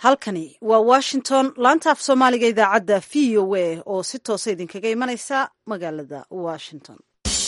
halkani waa washington laanta af soomaaliga idaacadda v o a oo si toosa idinkaga imanaysa magaalada washington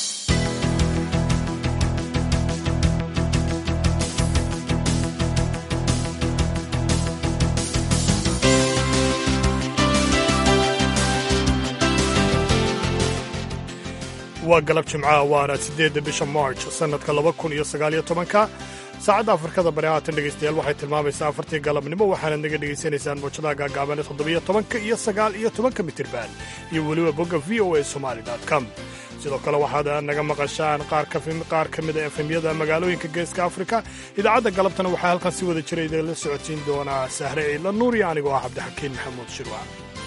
waa galab jimcaha waana siddeedda bisha march sannadka laba kun iyo sagaaliyo tobanka saacadda afrikada bari haatan dhegaystayaal waxay tilmaamaysaa afartii galabnimo waxaanad naga dhegaysanaysaan mawjadaha gaagaaban toddobiyo tobanka iyo sagaal iyo tobanka mitirban iyo weliba bogga v o a somali com sidoo kale waxaad naga maqashaan qaar ka mida efemyada magaalooyinka geeska afrika idaacadda galabtana waxaa halkan si wada jira idinla socodsiin doonaa sahre ciidla nuur iyo anigoo ah cabdixakiin maxamuud shirwa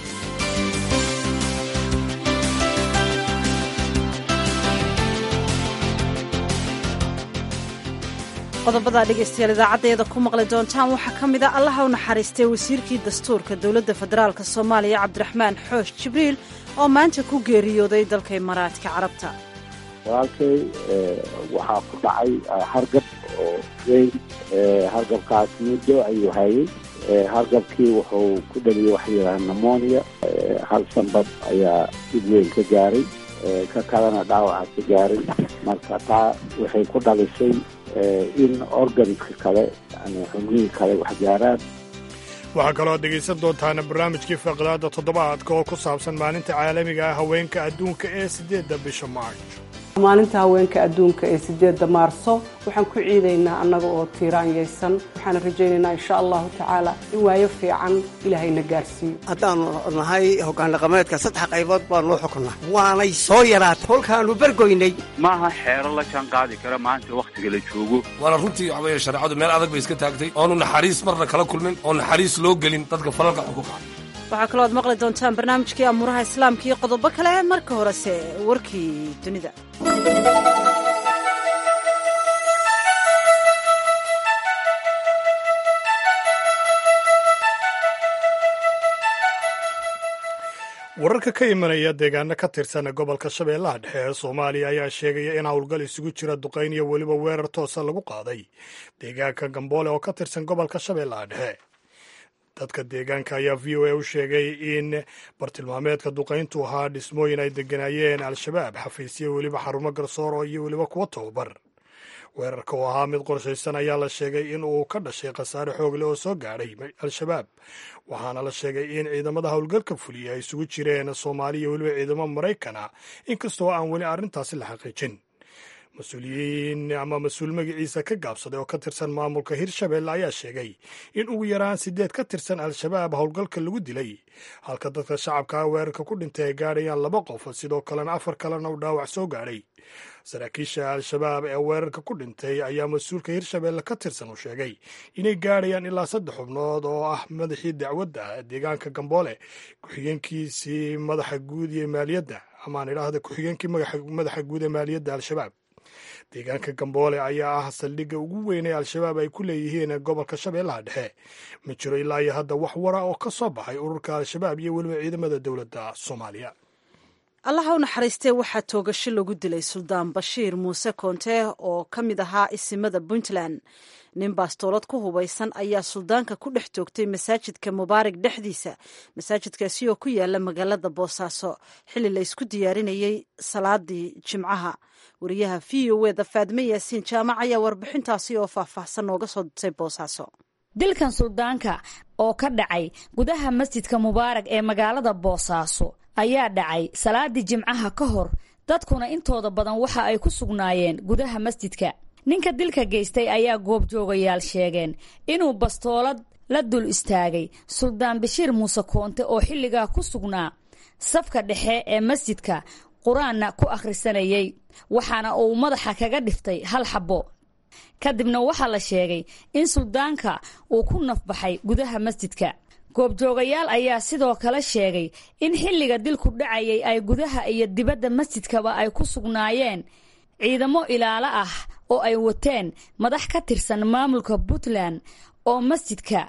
qodobada dhegaystayaal idaacaddeeda ku maqli doontaan waxaa ka mid a allaha u naxariistay wasiirkii dastuurka dowladda federaalk soomaaliya cabdiraxmaan xoosh jibriil oo maanta ku geeriyooday dalka imaaraadka carabta walaalkay waxaa ku dhacay hargab oo weyn hargabkaas muddo ayuu hayay hargabkii wuxuu ku dhaliyey waxa yidhaha nemonia hal sanbad ayaa dib weyn ka gaaray ka kalena dhaawaca ka gaaray marka taa waxay ku dhalisay in organiska kale yani xubnihii kale wax gaaraan waxaa kaloo ad dhegaysan doontaana barnaamijkii faqdaada toddobaadka oo ku saabsan maalinta caalamiga ah haweenka adduunka ee siddeedda bisha march maalinta haweenka adduunka ee sideedda maarso waxaan ku ciidaynaa annaga oo tiiraanyaysan waxaana rajaynaynaa insha allahu tacaala in waayo fiican ilaahayna gaarsiiyo haddaannu nahay hoggaan dhaqameedka saddex qaybood baan loo xukunaa waanay soo yaraatay kolkaannu bergoynay maaha xeero la jaan qaadi kara maanta wakhtiga la joogo waana runtii waxa weeye shareecadu meel adag bay iska taagtay oonu naxariis marna kala kulmin oo naxariis loo gelin dadka falalka xuquuqa waxaa kaloo aad maqli doontaan barnaamijkii amuuraha islaamka iyo qodobo kale marka horese warkii dunida wararka ka imanaya deegaano ka tirsan gobolka shabeellaha dhexe ee soomaaliya ayaa sheegaya in howlgal isugu jira duqayn iyo weliba weerar toosa lagu qaaday deegaanka gamboole oo ka tirsan gobolka shabeellaha dhexe dadka deegaanka ayaa v o a u sheegay in bartilmaameedka duqayntu ahaa dhismooyin ay deganaayeen al-shabaab xafiisyo weliba xarumo garsoor iyo weliba kuwo tababar weerarka oo ahaa mid qorshaysan ayaa la sheegay in uu ka dhashay khasaare xoogle oo soo gaadhay al-shabaab waxaana la sheegay in ciidamada howlgalka fuliya ay isugu jireen soomaaliya weliba ciidamo maraykana inkastoo aan weli arrintaasi la xaqiijin mas-uuliyiin ama mas-uul magaciisa ka gaabsaday oo ka tirsan maamulka hirshabelle ayaa sheegay in ugu yaraan sideed ka tirsan al-shabaab howlgalka lagu dilay halka dadka shacabka weerarka ku dhintay ay gaadhayaan laba qof sidoo kalena afar kalena uu dhaawac soo gaadhay saraakiisha al-shabaab ee weerarka ku dhintay ayaa mas-uulka hirshabelle ka tirsan uu sheegay inay gaadhayaan ilaa saddex xubnood oo ah madaxii dacwadda deegaanka gamboole ku-xigeenkiisii madaxa guud iyo maaliyadda amaan idhaahda ku-xigeenkii madaxa guud ee maaliyadda al-shabaab deegaanka gamboole ayaa ah saldhigga ugu weyn ee al-shabaab ay ku leeyihiin gobolka shabeellaha dhexe ma jiro ilaa iyo hadda wax wara oo ka soo baxay ururka al-shabaab iyo weliba ciidamada dowladda soomaaliya allaha u naxariistee waxaa toogasho lagu dilay suldaan bashiir muuse koonte oo ka mid ahaa isimada puntland nin baastoolad ku hubaysan ayaa suldaanka ku dhex toogtay masaajidka mubaarak dhexdiisa masaajidkaasi oo ku yaala magaalada boosaaso xilli la isku diyaarinayey salaadii jimcaha wariyaha v o eda faadme yaasiin jaamac ayaa warbixintaasi oo faahfaahsan nooga soo dirtay boosaaso dilkan suldaanka oo ka dhacay gudaha masjidka mubaarak ee magaalada boosaaso ayaa dhacay salaadii jimcaha ka hor dadkuna intooda badan waxa ay ku sugnaayeen gudaha masjidka ninka dilka geystay ayaa goobjoogayaal sheegeen inuu bastoolad la dul istaagay suldaan bashiir muuse koonte oo xilligaa ku sugnaa safka dhexe ee masjidka qur-aanna ku akhrisanayay waxaana uu madaxa kaga dhiftay hal xabbo kadibna waxaa la sheegay in suldaanka uu ku nafbaxay gudaha masjidka goobjoogayaal ayaa sidoo kale sheegay in xilliga dilku dhacayay ay gudaha iyo dibadda masjidkaba ay ku sugnaayeen ciidamo ilaalo ah oo ay wateen madax ka tirsan maamulka puntland oo masjidka ku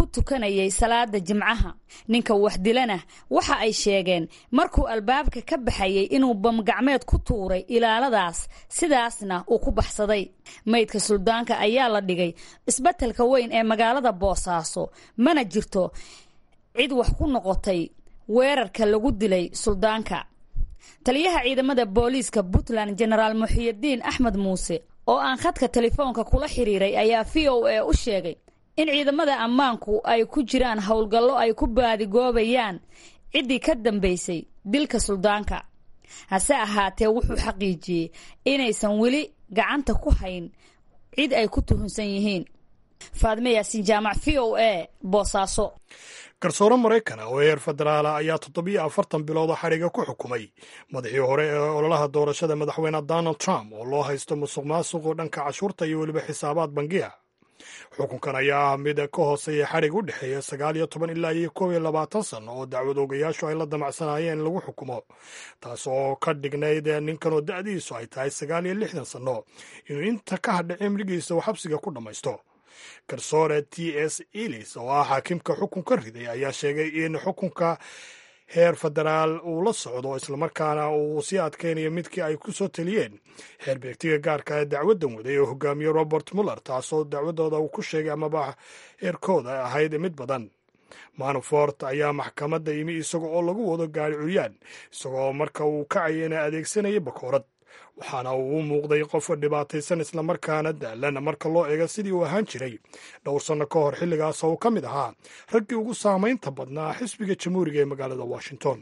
tukanayay salaada jimcaha ninka wax dilana waxa ay sheegeen markuu albaabka ka baxayay inuu bamgacmeed ku tuuray ilaaladaas sidaasna uu ku baxsaday maydka suldaanka ayaa la dhigay isbetelka weyn ee magaalada boosaaso mana jirto cid wax ku noqotay weerarka lagu dilay suldaanka taliyaha ciidamada booliiska puntland jenaraal muxiyidiin axmed muuse oo aan khadka telefoonka kula xiriiray ayaa v o a u sheegay in ciidamada ammaanku ay ku jiraan howlgallo ay ku baadigoobayaan ciddii ka dambaysay dilka suldaanka hase ahaatee wuxuu xaqiijiyey inaysan weli gacanta ku hayn cid ay ku tuhunsan yihiin faadme yaasin jaamac v o a boosaaso garsoore maraykan oo heer federaala ayaa toddobiyo afartan bilooda xadhiga ku xukumay madaxii hore ee ololaha doorashada madaxweyne donald trump oo loo haysto musuq maasuqoo dhanka cashuurta iyo weliba xisaabaad bangiya xukunkan ayaa ah mid ka hooseeya xadhig u dhexeeya sagaal iyo toban ilaa iyo koob iyo labaatan sanno oo dacwad oogayaashu ay la damacsanaayeen in lagu xukumo taas oo ka dhignayd ninkan oo da'diisu ay tahay sagaal iyo lixdan sanno inuu inta ka hadha cimrigiisa uu xabsiga ku dhammaysto garsoore t s elis oo ah xaakimka xukunka riday ayaa sheegay in xukunka heer federaal uu la socdo islamarkaana uu sii adkaynayo midkii ay ku soo taliyeen xeer beegtiga gaarka ee dacwaddan waday oo hogaamiye robert muller taasoo dacwadooda uu ku sheegay amaba heerkooda ahayd mid badan manafort ayaa maxkamadda yimi isaga oo lagu wado gaari curyaan isagoo marka uu kacayana adeegsanaya bakoorad waxaana uu u muuqday qof dhibaataysan islamarkaana daalan marka loo eego sidii uu ahaan jiray dhowr sanno ka hor xilligaas oo ka mid ahaa raggii ugu saamaynta badnaa xisbiga jamhuuriga ee magaalada washington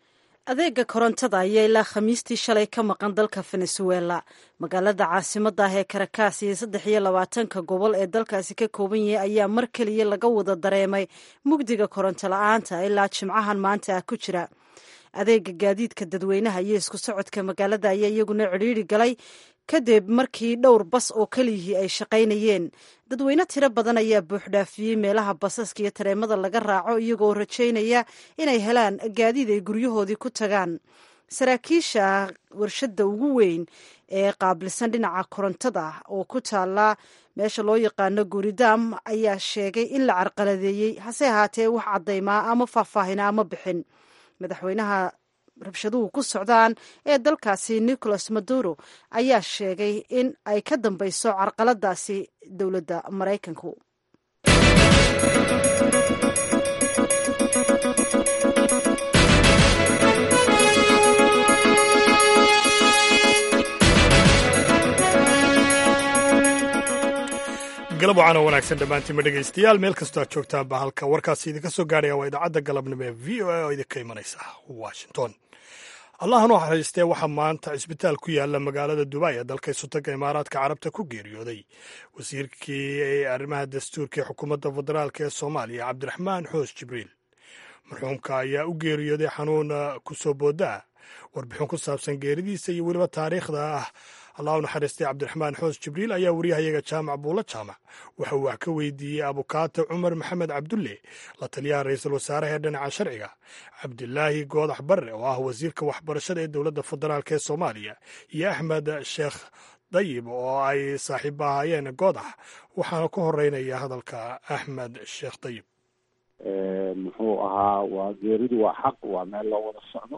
adeega korontada ayaa ilaa khamiistii shalay ka maqan dalka venezuela magaalada caasimadda ah ee karakaas iyo saddex iyo labaatanka gobol ee dalkaasi ka kooban yahay ayaa mar keliya laga wada dareemay mugdiga koronto la-aanta ilaa jimcahan maanta ah ku jira adeega gaadiidka dadweynaha iyo isku socodka magaalada ayaa iyaguna cidhiiri galay kadib markii dhowr bas oo keliyihii ay shaqaynayeen dadweyne tiro badan ayaa buuxdhaafiyey meelaha basaska iyo tareemada laga raaco iyagoo rajaynaya inay helaan gaadiid ay guryahoodii ku tagaan saraakiisha warshadda ugu weyn ee qaabilsan dhinaca korontada oo ku taala meesha loo yaqaano guuridaam ayaa sheegay in la carqaladeeyey hase ahaatee wax caddaymaa ama faahfaahina ama bixin madaxweynaha rabshaduhu ku socdaan ee dalkaasi nicolas maduro ayaa sheegay in ay ka dambeyso carqaladaasi dowladda maraykanku galab wacan oo wanaagsan dhammaantiinma dhegaystayaal meel kastoo aad joogtaanba halka warkaasi idinka soo gaaraya waa idaacadda galabnimo ee v o a oo idinka imanaysa washington allahan u xariistee waxaa maanta cisbitaal ku yaala magaalada dubai ee dalka isotaga imaaraadka carabta ku geeriyooday wasiirkii arrimaha dastuurka ee xukuumadda federaalk ee soomaaliya cabdiraxmaan xoos jibriil marxuumka ayaa u geeriyooday xanuun ku soo boodaa warbixin ku saabsan geeridiisa iyo weliba taariikhda ah allah u naxariistay cabdiraxmaan xoos jibriil ayaa wariyahayaga jaamac buulo jaamac waxa uu wax ka weydiiyey abukaate cumar maxamed cabdulle la taliyaha ra-iisul wasaaraha ee dhinaca sharciga cabdilaahi goodax barre oo ah wasiirka waxbarashada ee dowladda federaalk ee soomaaliya iyo axmed sheekh dayib oo ay saaxiibo ahaayeen goodax waxaana ku horeynaya hadalka axmed sheekh dayib muxuu ahaa waa geeridu waa xaq waa meel loo wada socdo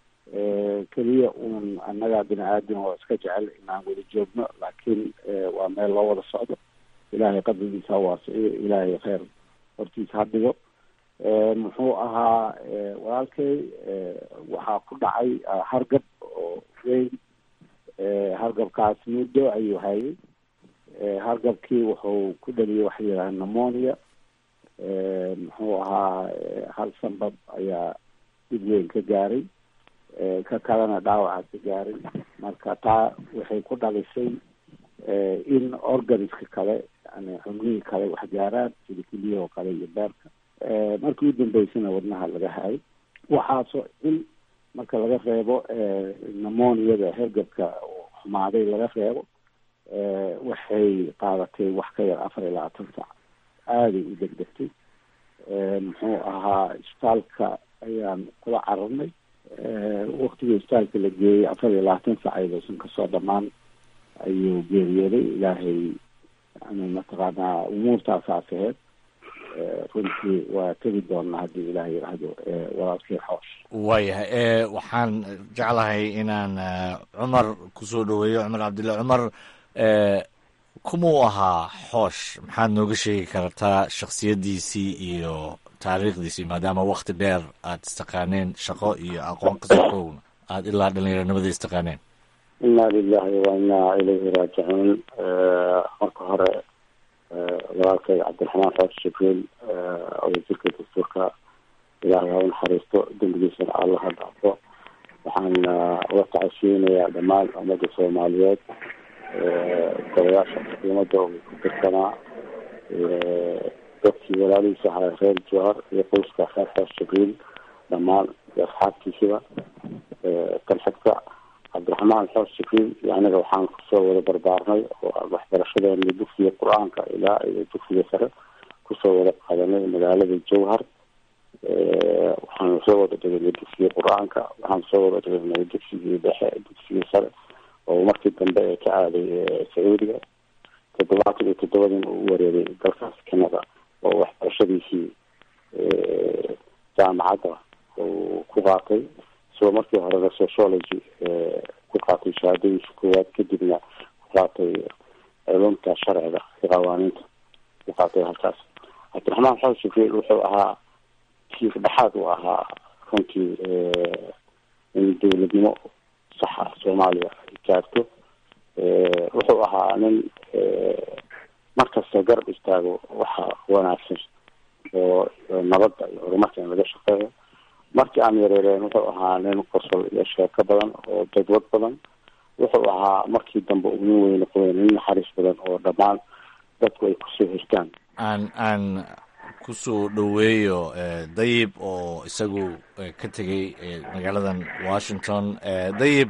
keliya uun annagaa bini aadam oo iska jecel inaan wada joogno laakiin waa meel loo wada socdo ilaahay qabrigiisa ha waasiciyo ilaahay kheyr hortiisa ha dhigo muxuu ahaa walaalkay waxaa ku dhacay hargab oo weyn hargabkaas muddo ayuu hayay hargabkii wuxuu ku dhaliyay waxa yidhaha pnemonia muxuu ahaa hal sanbab ayaa dib weyn ka gaaray ka kalena dhaawaca ka gaaray marka taa waxay ku dhalisay in organiska kale yani xubnihii kale wax gaaraan sida keliyahoo kale iyo beerka markii u dambeysana wadnaha laga hayay waxaasoo in marka laga reebo pnemoniyada hergabka xumaaday laga reebo waxay qaadatay wax ka yar afar iyo labaatan sac aaday u degdegtay muxuu ahaa isbitaalka ayaan kula cararnay waktigii isbitaalka la geeyey afar iyo labaatan sac ayadoosan kasoo dhamaan ayuu geeriyooday ilaahay yani mataqaanaa umuurtaasaas aheyd runtii waa tegi doonaa haddii ilaah yidhaahdo walaalkii xoosh waayahay waxaan jeclahay inaan cumar kusoo dhaweeyo cumar cabdilla cumar kumuu ahaa xoosh maxaad nooga sheegi kartaa shaksiyaddiisii iyo taariikhdiisii maadaama wakti dheer aad istaqaaneen shaqo iyo aqoon kasokowna aada ilaa dhallinyaranimada istaqaaneen inna lilahi wa innaa ilayhi raajicuun marka hore walaalkay cabdiraxmaan xoosh jibriil wasiirka dastuurka ilaahay ha u naxariisto dembigiisana allah ha dhaafo waxaan uga tacasiyeynayaa dhammaan ummadda soomaaliyeed golayaasha xukuumadda uu ku tirsanaa dadkii walaalihiisa ahaa reer jowhar iyo qoyska reer xoosh jibriil dhammaan iyo asxaabtiisiba kan xigta cabdiraxmaan xoosh jibriil iyo aniga waxaan kusoo wada barbaarnay oo waxbarashadeena dugsiga qur-aanka ilaa iyo dugsiga sare kusoo wada qaadanay magaalada jowhar waxaan soo wada dhiganay dugsigii qur-aanka waxaan soo wada dhiganay dugsigii dhexe dugsigii sare oo markii dambe ee ka aaday sacuudiga toddobaatan iyo toddobadiina uu wareegay dalkaas kanada oo waxbarashadiisii jaamacadda uu ku qaatay isagoo markii horena sociology ku qaatay shahaadadiisa koowaad kadibna ku qaatay culumta sharciga iyo qawaaniinta ku qaatay halkaas cabdiraxmaan xoosh jibriil wuxuu ahaa kiif dhexaad uu ahaa runtii in dowladnimo saxa soomaaliya ay gaarto wuxuu ahaa nin markasta garab istaago waxa wanaagsan oo nabadda iyo horumarka in laga shaqeeyo markii aan yareereen wuxuu ahaa nin qosol iyo sheeko badan oo dadwad badan wuxuu ahaa markii dambe uu nin weyne qoyn nin naxariis badan oo dhammaan dadku ay kusoo hirtaan aan aan kusoo dhoweeyo dayib oo isagu ka tegay magaaladan washington dayib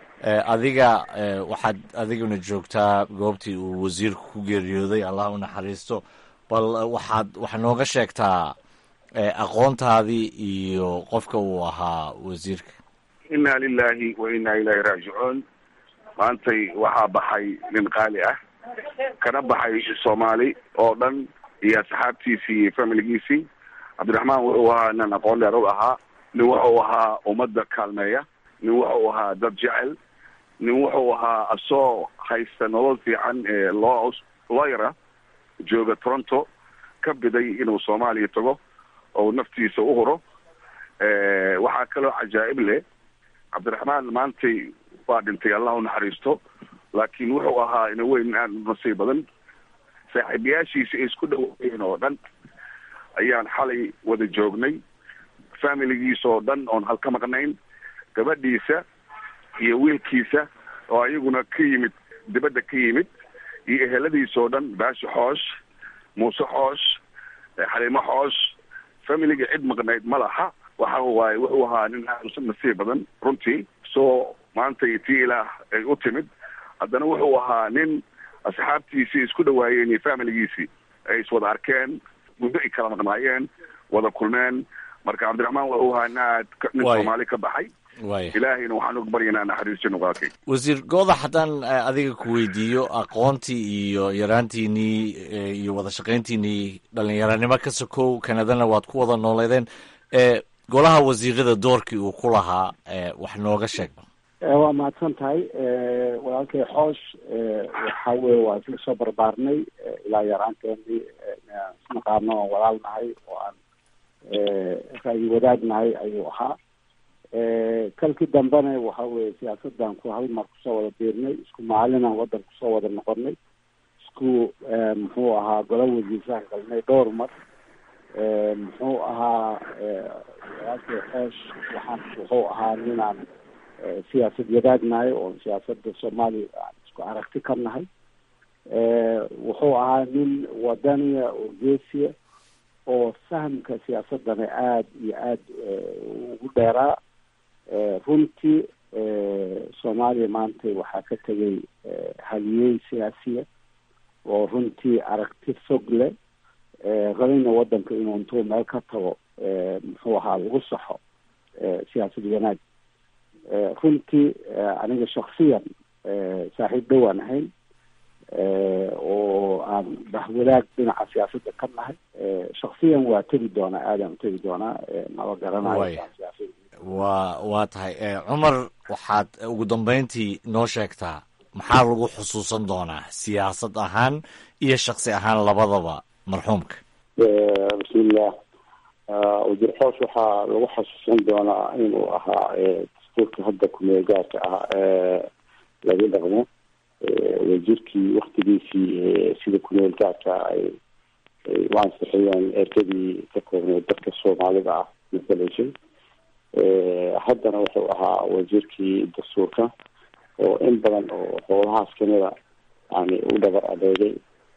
adiga waxaad adiguna joogtaa goobtii uu wasiirku ku geeriyooday allah u naxariisto bal waxaad waxaa nooga sheegtaa aqoontaadii iyo qofka uu ahaa wasiirka inna lilahi wa inna ilahi raajicuun maantay waxaa baxay nin qaali ah kana baxay soomaali oo dhan iyo asxaabtiisii iyo familigiisii cabdiraxmaan wuxuu ahaa nin aqoon dheer u ahaa nin wuxuu ahaa ummadda kaalmeeya nin wuxuu ahaa dad jecel nin wuxuu ahaa asoo haysta nolol fiican ee loo looyara jooga toronto ka biday inuu soomaaliya tago oo naftiisa u huro waxaa kaloo cajaa'ib leh cabdiraxmaan maantay waa dhintay allah u naxariisto laakiin wuxuu ahaa ina weyn aad nasiib badan saaxiibayaashiisa ay isku dhaweeyeen oo dhan ayaan xalay wada joognay familigiisa oo dhan oon halka maqnayn gabadhiisa iyo wiilkiisa oo ayaguna ka yimid dibadda ka yimid iyo eheladiisa oo dhan baashi xoosh muuse xoosh xaliimo xoosh familiga cid maqnayd ma laha waxa waaye wuxuu ahaa nin aad nasiib badan runtii soo maanta tii ilaah ay u timid haddana wuxuu ahaa nin asxaabtiisii isku dhawaayeen iyo familigiisii ay iswada arkeen muddo ay kala maqnaayeen wada kulmeen marka cabdiraxmaan wuxuu ahaa nin aad nin soomaali ka baxay ilaahayna waxaan uga baryanaa naxariisto nuqaakay wasiir goodax haddaan adiga ku weydiiyo aqoontii iyo yaraantiinii iyo wada shaqayntiinii dhalinyaranimo ka sokow kanadana waad ku wada nooleedeen golaha wasiirada doorkii uu ku lahaa wax nooga sheeg waa mahadsan tahay walaalkay xoosh waxa weye waa isla soo barbaarnay ilaa yaraanteenii isnaqaano oon walaal nahay oo aan ra'yi wadaag nahay ayuu ahaa kalkii dambena waxa weye siyaasadan ku hal mar kusoo wada biirnay isku maalinaan wadan kusoo wada noqonay isku muxuu ahaa gola wasiirsaan galnay dhowr mar muxuu ahaa walaalkay xoosh waxaan wuxuu ahaa ninaan siyaasad wadaagnahay oo siyaasada soomaaliya aan isku aragti ka nahay wuxuu ahaa nin wadaniya oo geesiya oo fahamka siyaasadana aada iyo aada ugu dheeraa runtii soomaaliya maanta waxaa ka tegay haliyey siyaasiya oo runtii aragti fog leh rabayna wadanka inuu intuu meel ka tago muxuu ahaa lagu saxo siyaasad wanaag runtii aniga shaksiyan saaxiib dhowaan ahayn oo aan bahwadaag dhinaca siyaasadda ka nahay shaksiyan waa tegi doonaa aadaan utegi doonaa naba garanayo waa waa tahay cumar waxaad ugu dambeyntii noo sheegtaa maxaa lagu xusuusan doonaa siyaasad ahaan iyo shaksi ahaan labadaba marxuumka bismillah wasiir xoosh waxaa lagu xasuusan doonaa inuu ahaa dastuurka hadda kumeel gaarka ah laga dhaqmo wasiirkii waktigiisii sida kumeel gaarka ay u ansixiyeen ergadii ka koobneed dadka soomaalida ah matalaysay haddana wuxuu ahaa wasiirkii dastuurka oo in badan oo howlahaas kamida yani u dhabar adeegay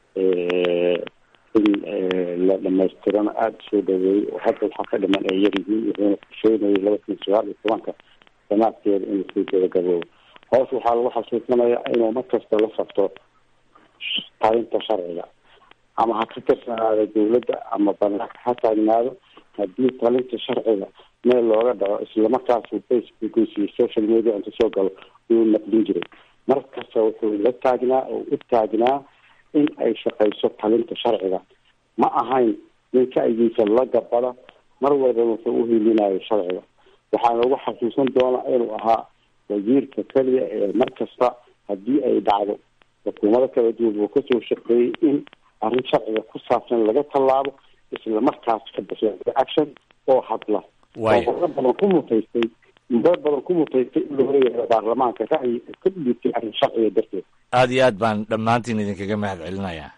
in la dhamaystirana aada usoo dhaweeyey oo hadda waxaa ka dhiman ay yar yihiin wuxuuna kusheynayay laba kun sagaal iyo tobanka sanaadkeeda inuu sii gabagaboobo hoos waxaa lagu xasuusanayaa inuu markasta la sabto talinta sharciga ama ha ka tirsanaado dawladda ama banaanka ha taagnaado haddii talinta sharciga meel looga dhaco islamarkaasu facebookiisa iyo social media inta soo galo uu naqdin jiray mar kasta wuxuu la taagnaa oo u taagnaa in ay shaqayso talinta sharciga ma ahayn ninka aygiisa la gabada mar walba wuxuu uhiilinayo sharciga waxaana lagu xasuusan doonaa inuu ahaa wasiirka keliya ee mar kasta haddii ay dhacdo xukuumado kala duwan uu kasoo shaqeeyey in arrin sharciga ku saabsan laga tallaabo isla markaas ka basha action oo hadla oo muddo badan ku mutaystay muddo badan ku mutaystay in laga yeero baarlamaanka ra'yi ka dhiibtay arrin sharciga darteed aada iyo aad baan dhammaantiin idinkaga mahad celinayaa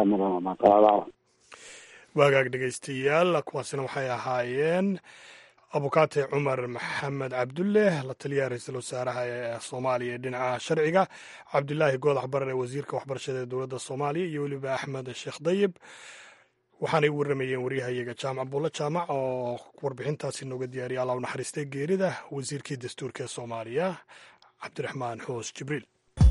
waagaag dhegaystayaal kuwaasina waxay ahaayeen abukaate cumar maxamed cabdulle la taliyaha ra-iisul wasaaraha ee soomaaliya ee dhinaca sharciga cabdilaahi goodax barar ee wasiirka waxbarashada ee dowladda soomaaliya iyo weliba axmed sheekh dayib waxaanay u warramayeen waryahayaga jaamac buulle jaamac oo warbixintaasi nooga diyaariya alla u naxariistay geerida wasiirkii dastuurka ee soomaaliya cabdiraxmaan xoos jibriil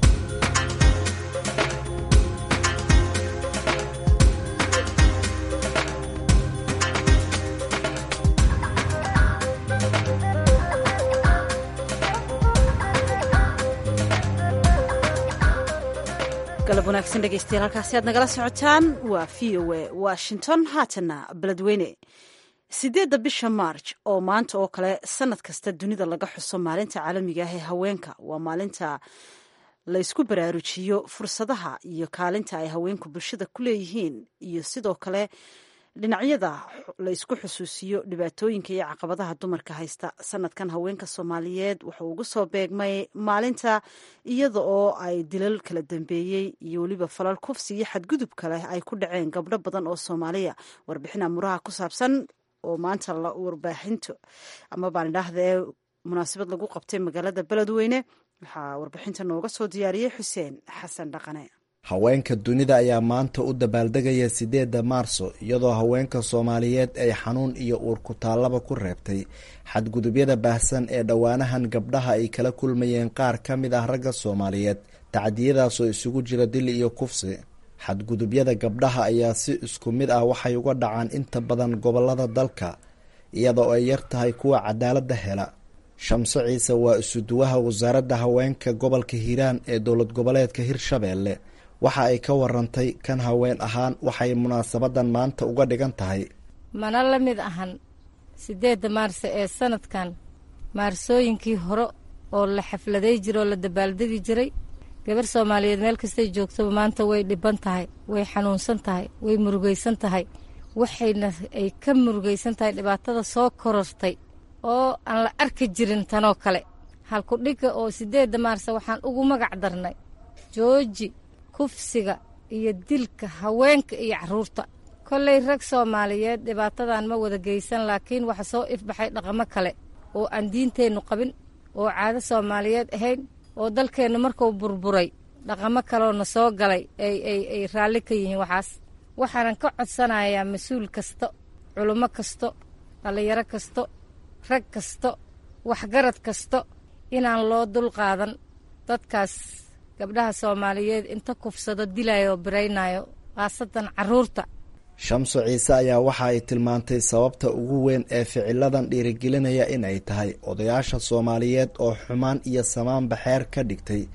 galab wanaagsan dhegeystayaal halkaasi aad nagala socotaan waa v o a washington haatana beledweyne sideedda bisha maarj oo maanta oo kale sanad kasta dunida laga xuso maalinta caalamiga ah ee haweenka waa maalinta laysku baraarujiyo fursadaha iyo kaalinta ay haweenku bulshada ku leeyihiin iyo sidoo kale dhinacyada laysku xusuusiyo dhibaatooyinka iyo caqabadaha dumarka haysta sanadkan haweenka soomaaliyeed wuxuu ugu soo beegmay maalinta iyada oo ay dilal kala dambeeyey iyo weliba falal kufsi iyo xadgudub kale ay ku dhaceen gabdho badan oo soomaaliya warbixin amuraha ku saabsan oo maanta la warbaaxinto ama baan idhaahda ee munaasabad lagu qabtay magaalada beledweyne waxaa warbixinta nooga soo diyaariyey xuseen xasan dhaqane haweenka dunida ayaa maanta u dabaaldegaya sideedda maarso iyadoo haweenka soomaaliyeed ay xanuun iyo uur ku taallaba ku reebtay xadgudubyada baahsan ee dhowaanahan gabdhaha ay kala kulmayeen qaar ka mid ah ragga soomaaliyeed tacdiyadaasoo isugu jira dil iyo kufsi xadgudubyada gabdhaha ayaa si isku mid ah waxay uga dhacaan inta badan gobolada dalka iyadoo ay yar tahay kuwa cadaaladda hela shamso ciise waa isuduwaha wasaaradda haweenka gobolka hiiraan ee dowlad goboleedka hirshabeelle waxa ay ka warantay kan haween ahaan waxay munaasabadan maanta uga dhigan tahay mana la mid ahan sideedda maarse ee sanadkan maarsooyinkii hore oo la xafladay jira oo la dabaaldegi jiray gabar soomaaliyeed meel kastay joogtaba maanta way dhiban tahay way xanuunsan tahay way murugaysan tahay waxayna ay ka murugaysan tahay dhibaatada soo korortay oo aan la arki jirin tanoo kale halkudhigga oo sideedda maarse waxaan ugu magac darnay jooji kufsiga iyo dilka haweenka iyo carruurta kollay rag soomaaliyeed dhibaatadan ma wada geysan laakiin waxa soo ifbaxay dhaqamo kale oo aan diinteennu qabin oo caado soomaaliyeed ahayn oo dalkeennu markuu burburay dhaqamo kaleoo soo galay ay ay ay raalli ka yihiin waxaas waxaanan ka codsanayaa mas-uul kasta culummo kasto dhallinyaro kasto rag kasto waxgarad kasto inaan loo dulqaadan dadkaas gabdhaha soomaaliyeed inta kufsado dilayo oo biraynayo khaasatan carruurta shamso ciise ayaa waxa ay tilmaantay sababta ugu weyn ee ficiladan dhiirigelinaya in ay tahay odayaasha soomaaliyeed oo xumaan iyo samaanba xeer ka dhigtay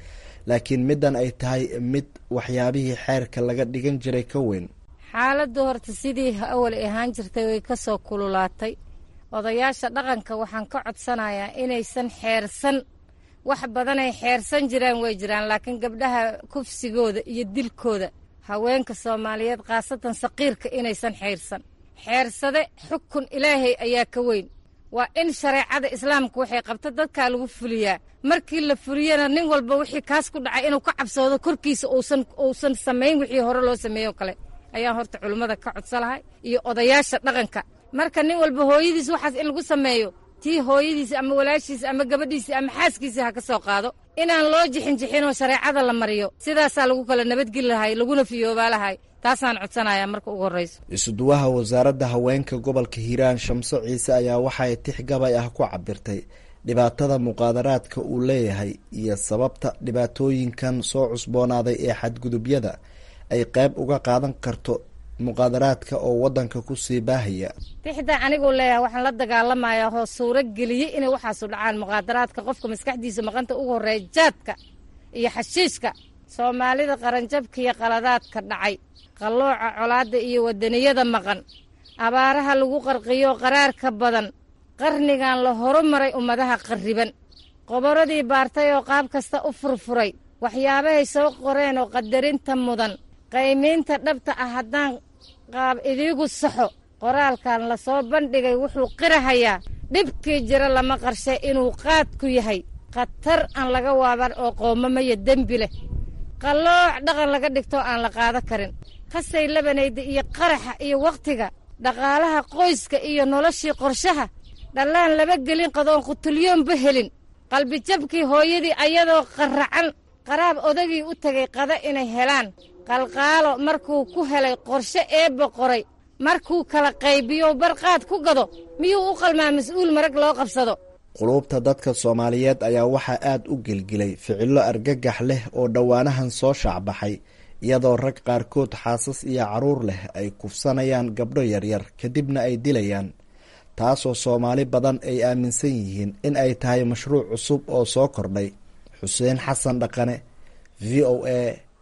laakiin middan ay tahay mid waxyaabihii xeerka laga dhigan jiray ka weyn xaaladdu horta sidii awal ahaan jirtay way ka soo kululaatay odayaasha dhaqanka waxaan ka codsanayaa inaysan xeersan wax badanay xeersan jiraan way jiraan laakiin gabdhaha kufsigooda iyo dilkooda haweenka soomaaliyeed khaasatan saqiirka inaysan xeyrsan xeersade xukun ilaahay ayaa ka weyn waa in shareecada islaamka waxay qabta dadkaa lagu fuliyaa markii la fuliyana nin walba wixii kaas ku dhacay inuu ka cabsoodo korkiisa uusan uusan samayn wixii hore loo sameeyo kale ayaan horta culimmada ka codsa lahay iyo odayaasha dhaqanka marka nin walba hooyadiis waxaas in lagu sameeyo tii hooyadiisa ama walaashiisa ama gabadhiisa ama xaaskiisa ha ka soo qaado inaan loo jixinjixinoo shareecada la mariyo sidaasaa lagu kala nabadgeli lahay laguna fiyoobaa lahay taasaan codsanayaa marka ugu horrayso isuduwaha wasaaradda haweenka gobolka hiiraan shamso ciise ayaa waxay tix gabay ah ku cabirtay dhibaatada muqaadaraadka uu leeyahay iyo sababta dhibaatooyinkan soo cusboonaaday ee xadgudubyada ay qayb uga qaadan karto muqaadaraadka oo waddanka ku sii baahaya tixdaa aniguu leeyahay waxaan la dagaalamayaa oo suuro geliyey inay waxaasu dhacaan muqaadaraadka qofka maskaxdiisa maqanta ugu horreeya jaadka iyo xashiishka soomaalida qaranjabka iyo qaladaadka dhacay qallooca colaadda iyo wadaniyada maqan abaaraha lagu qarqiyo qaraarka badan qarnigan la horumaray ummadaha qarriban qoboradii baartay oo qaab kasta u furfuray waxyaabahay soo qoreen oo qadarinta mudan qaymiinta dhabta ah haddaan qaab idiigu saxo qoraalkan la soo bandhigay wuxuu qirahayaa dhibkii jira lama qarshe inuu qaadku yahay khatar aan laga waaban oo qoomamaya dembi leh qallooc dhaqan laga dhigto aan la qaado karin qasay labanayda iyo qaraxa iyo wakhtiga dhaqaalaha qoyska iyo noloshii qorshaha dhallaan laba gelin qadoon qutulyoonba helin qalbijabkii hooyadii ayadoo qarracan qaraab odagii u tegay qada inay helaan qalqaalo markuu ku helay qorshe eebba qoray markuu kala qaybiyo barqaad ku gado miyuu u qalmaa mas-uul marag loo qabsado quluubta dadka soomaaliyeed ayaa waxaa aad u gelgilay ficillo argagax leh oo dhowaanahan soo shaacbaxay iyadoo rag qaarkood xaasas iyo carruur leh ay kufsanayaan gabdho yaryar kadibna ay dilayaan taasoo soomaali badan ay aaminsan yihiin in ay tahay mashruuc cusub oo soo kordhay xuseen xasan dhaqane v o a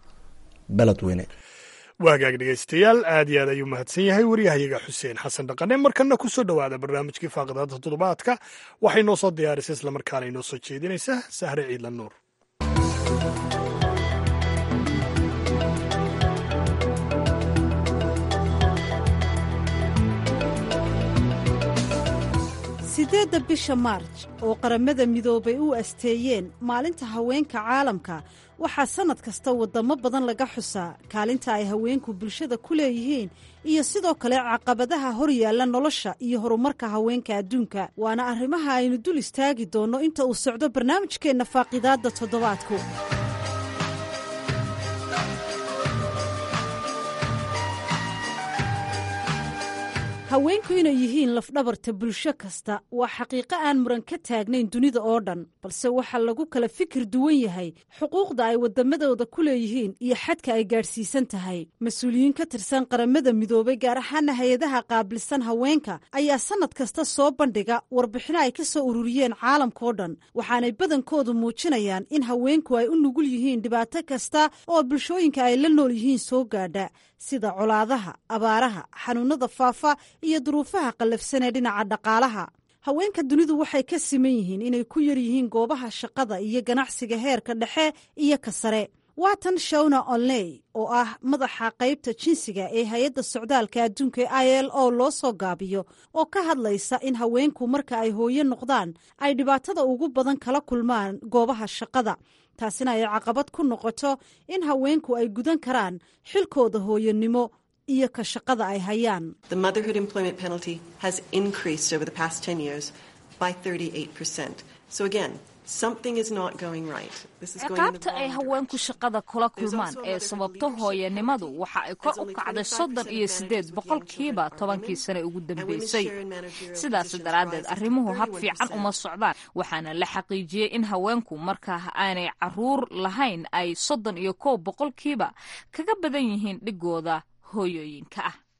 beledweyne waagaag dhegeystayaal aad iyo aad ayuu mahadsan yahay waryahayaga xuseen xasan dhaqane markana kusoo dhowaada barnaamijkii faaqidada toddobaadka waxay noo soo diyaarisay islamarkaana inoo soo jeedinaysaa sahre ciidla nuur sideedda bisha maarj oo qaramada midoobay u asteeyeen maalinta haweenka caalamka waxaa sannad kasta waddamo badan laga xusaa kaalinta ay haweenku bulshada ku leeyihiin iyo sidoo kale caqabadaha hor yaalla nolosha iyo horumarka haweenka adduunka waana arrimaha aynu dul istaagi doonno inta uu socdo barnaamijkeenna faaqidaadda toddobaadku haweenku inay yihiin lafdhabarta bulsho kasta waa xaqiiqo aan muran ka taagnayn dunida oo dhan balse waxaa lagu kala fikir duwan yahay xuquuqda ay waddamadooda ku leeyihiin iyo xadka ay gaadhsiisan tahay mas-uuliyiin ka tirsan qaramada midoobay gaar ahaana hay-adaha qaabilsan haweenka ayaa sannad kasta soo bandhiga warbixino ay ka soo ururiyeen caalamkao dhan waxaanay badankoodu muujinayaan in haweenku ay u nugul yihiin dhibaato kasta oo bulshooyinka ay la nool yihiin soo gaadha sida colaadaha abaaraha xanuunada faafa iyo duruufaha qallafsan ee dhinaca dhaqaalaha haweenka dunidu waxay ka siman yihiin inay ku yar yihiin goobaha shaqada iyo ganacsiga heerka dhexe iyo ka sare waatan shawna onley oo ah madaxa qaybta jinsiga ee hay-adda socdaalka adduunka e i l o loo soo gaabiyo oo ka hadlaysa in haweenku marka ay hooyo noqdaan ay dhibaatada ugu badan kala kulmaan goobaha shaqada taasina ay caqabad ku noqoto in haweenku ay gudan karaan xilkooda hooyonimo iyo ka shaqada ay hayaan ciqaabta ay haweenku shaqada kula kulmaan ee sababto hooyanimadu waxa ay kor u kacday soddon iyo siddeed boqolkiiba tobankii sane ugu dambeysay sidaas daraaddeed arrimuhu hab fiican uma socdaan waxaana la xaqiijiyey in haweenku markaa aanay caruur lahayn ay soddon iyo kow boqolkiiba kaga badan yihiin dhigooda hooyooyinka ah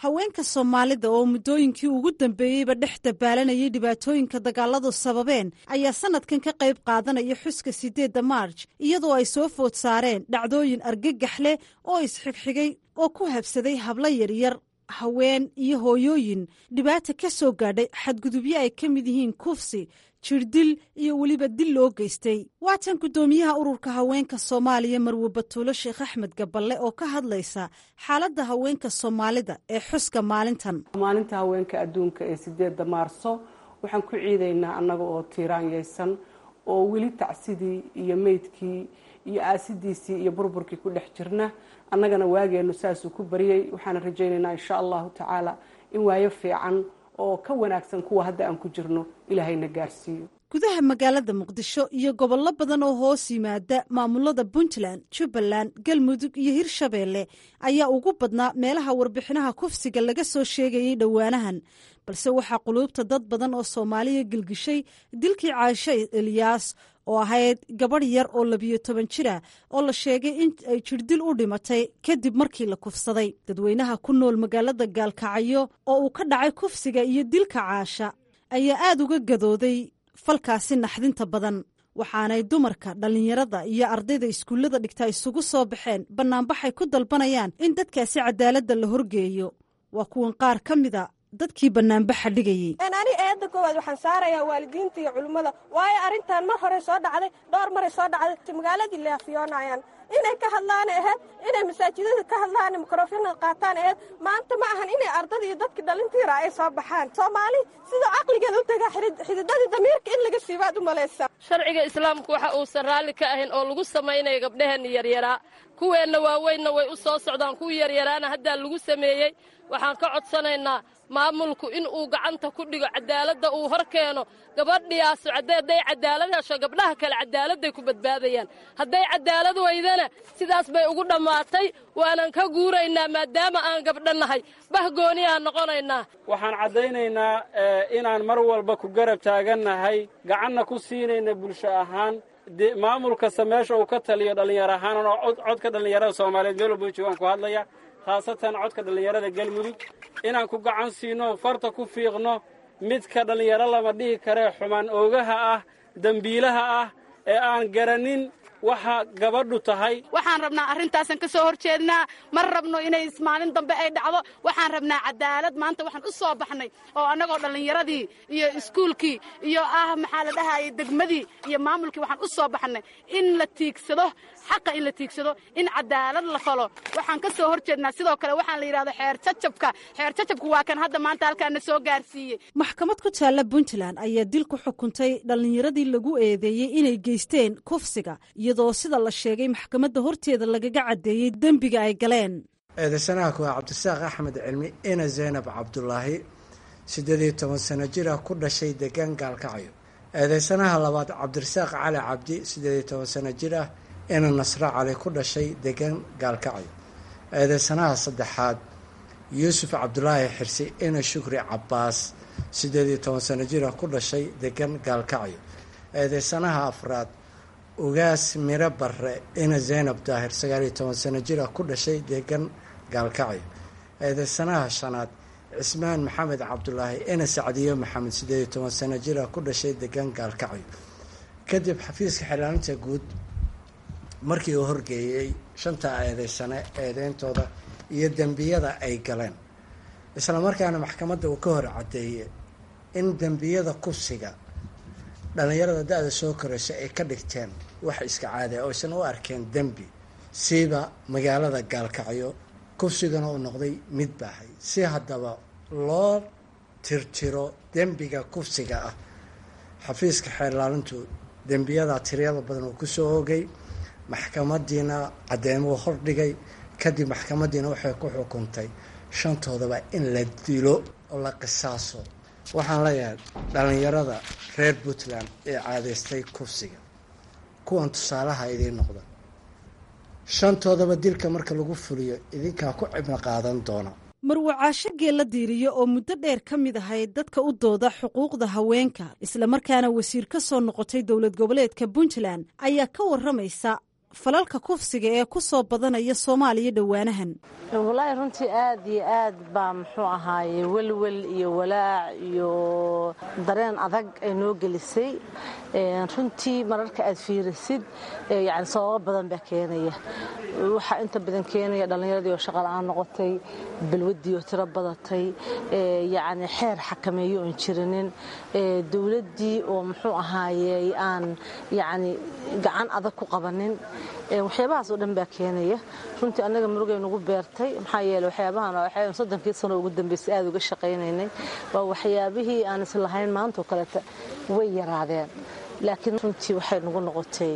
haweenka soomaalida oo muddooyinkii ugu dambeeyeyba dhex dabaalanayay dhibaatooyinka dagaaladu sababeen ayaa sanadkan ka qayb qaadanaya xuska sideedda maarj iyadoo ay soo food saareen dhacdooyin argagax leh oo isxigxigay oo ku habsaday hablo yaryar haween iyo hooyooyin dhibaata ka soo gaadhay xadgudubyo ay ka mid yihiin kufsi jirdil iyo weliba dil loo geystay waatan guddoomiyaha ururka haweenka soomaaliya marwe batuulo sheekh axmed gaballe oo ka hadlaysa xaaladda haweenka soomaalida ee xuska maalintan maalinta haweenka adduunka ee sideedda maarso waxaan ku ciidaynaa annaga oo tiiraanyaysan oo weli tacsidii iyo meydkii iyo aasidiisii iyo burburkii ku dhex jirna annagana waageenu saasuu ku baryay waxaana rajaynaynaa insha allahu tacaala in waayo fiican oo ka wanaagsan kuwa hadda aan ku jirno ilaahayna gaarsiiyo gudaha magaalada muqdisho iyo gobollo badan oo hoos yimaada maamulada puntland jubbaland galmudug iyo hirshabeelle ayaa ugu badnaa meelaha warbixinaha kufsiga laga soo sheegayay dhowaanahan balse waxaa quluubta dad badan oo soomaaliya gelgishay dilkii caashe eliyaas oo ahayd gabadh yar oo labiyo toban jira oo la sheegay in ay jirdil u dhimatay kadib markii la kufsaday dadweynaha ku nool magaalada gaalkacyo oo uu ka dhacay kufsiga iyo dilka caasha ayaa aada uga gadooday falkaasi naxdinta badan waxaanay dumarka dhallinyarada iyo ardayda iskuullada dhigta isugu soo baxeen bannaanbaxay ku dalbanayaan in dadkaasi cadaaladda la horgeeyo waa kuwan qaar ka mida dadkii bannaanbaxa dhigayey ani eedda koowaad waxaan saarayaa waalidiinta iyo culimmada waayo arrintan mar hore soo dhacday dhowr maray soo dhacday magaaladii leafiyoonayaan inay ka hadlaan aheyd inay masaajidada ka hadlaan mikrofona qaataan aheyd maanta ma ahan inay ardada iyo dadkii dhalintiira ay soo baxaan soomaali sidoo caqligeeda u tagaa xididadii damiirka in laga siibaad u malaysa sharciga islaamku waxa uusan raalli ka ahayn oo lagu samaynaya gabdhaheenna yaryaraa kuweenna waaweynna way u soo socdaan kuwii yaryaraana haddaa lagu sameeyey waxaan ka codsanaynaa maamulku in uu gacanta ku dhigo cadaaladda uu hor keeno gabadhiyaasu hadday cadaalad hesho gabdhaha kale cadaaladday ku badbaadayaan hadday cadaalad weydana sidaas bay ugu dhammaatay waanan ka guuraynaa maadaama aan gabdho nahay bahgooniaan noqonaynaa waxaan caddaynaynaa inaan mar walba ku garab taagannahay gacanna ku siinayna bulsho ahaan maamul kasta meesha uu ka taliyo dhallinyar ahaan oo codka dhallinyarada soomaaliyeed meel walba joogaan ku hadlaya khaasatan codka dhallinyarada galmudug inaan ku gacan siino farta ku fiiqno midka dhallinyaro lama dhihi karee xumaan oogaha ah dembiilaha ah ee aan garanin waxa gabadhu tahay waxaan rabnaa arrintaasan ka soo hor jeednaa ma rabno inay maalin dambe ay dhacdo waxaan rabnaa cadaalad maanta waxaan u soo baxnay oo annagoo dhallinyaradii iyo iskuulkii iyo ah maxaa la dhahayay degmadii iyo maamulkii waxaan u soo baxnay in la tiigsado xaqa in la tiigsado in cadaalad la falo waxaan ka soo hor jeednaa sidoo kale waxaan la yidhahdo xeer jajabka xeer jajabka waa kan hadda maanta halkaana soo gaarsiiyey maxkamad ku taalla puntland ayaa dil ku xukuntay dhallinyaradii lagu eedeeyey inay geysteen kufsiga iyadoo sida la sheegay maxkamadda horteeda lagaga caddeeyey dembiga ay galeen eedaysanaha kuwaa cabdisaaq axmed cilmi ina zaynab cabdulaahi siddeed iyo toban sano jir ah ku dhashay degaan gaalkacyo eedaysanaha labaad cabdirasaaq cali cabdi siddeed iyo toban sano jir ah ina nasro cali ku dhashay degaan gaalkacyo eedaysanaha saddexaad yuusuf cabdulaahi xirsi ina shukri cabbaas siddeed iyo toban sano jir ah ku dhashay degaan gaalkacyo eedaysanaha afraad ugaas miro barre ina zaynab daahir sagaal iyo toban sano jir ah ku dhashay deegan gaalkacyo eedaysanaha shanaad cismaan maxamed cabdulaahi ina sacdiyo maxamed siddeed iyo toban sano jir ah ku dhashay deegan gaalkacyo kadib xafiiska xiraalinta guud markii uu horgeeyey shanta eedeysane eedeyntooda iyo dembiyada ay galeen islamarkaana maxkamadda uu ka hor caddeeyey in dembiyada kufsiga dhallinyarada da-da soo koraysa ay ka dhigteen wax iska caadi a oysan u arkeen dembi siiba magaalada gaalkacyo kufsigana uu noqday mid baahay si haddaba loo tirtiro dembiga kufsiga ah xafiiska xeerlaalintu dembiyadaa tiryada badan uu kusoo oogay maxkamadiina caddeymuu hordhigay kadib maxkamadiina waxay ku xukuntay shantoodaba in la dilo oo la qisaaso waxaan leeyahay dhallinyarada reer puntland ee caadaystay kufsiga kuwan tusaalaha idiin noqda shantoodaba dilka marka lagu fuliyo idinkaa ku cibno qaadan doona marwacaasho geella diiriyo oo muddo dheer ka mid ahayd dadka u dooda xuquuqda haweenka islamarkaana wasiir ka soo noqotay dowlad goboleedka puntland ayaa ka waramaysa falalka kufsiga ee ku soo badanaya soomaaliya dhowaanahan walaahi runtii aad iyo aad baa muxuu ahaaye welwel iyo walaac iyo dareen adag ay noo gelisay runtii mararka aad fiirisid yani sababo badan baa keenaya waxaa inta badan keenaya dhallinyaradii oo shaqa la-aan noqotay balwaddii oo tiro badatay yani xeer xakameeyo oon jirinin dowladdii oo muxuu ahaaye aan yani gacan adag ku qabanin waxyaabahaas oo dhan baa keenaya runtii annaga murugay nagu beertay maxaa yeele waxyaabahan waxay soddonkii sano ugu dambeysay aada uga shaqaynaynay waa waxyaabihii aan islahayn maanta oo kaleeta way yaraadeen laakiin runtii waxay nagu noqotay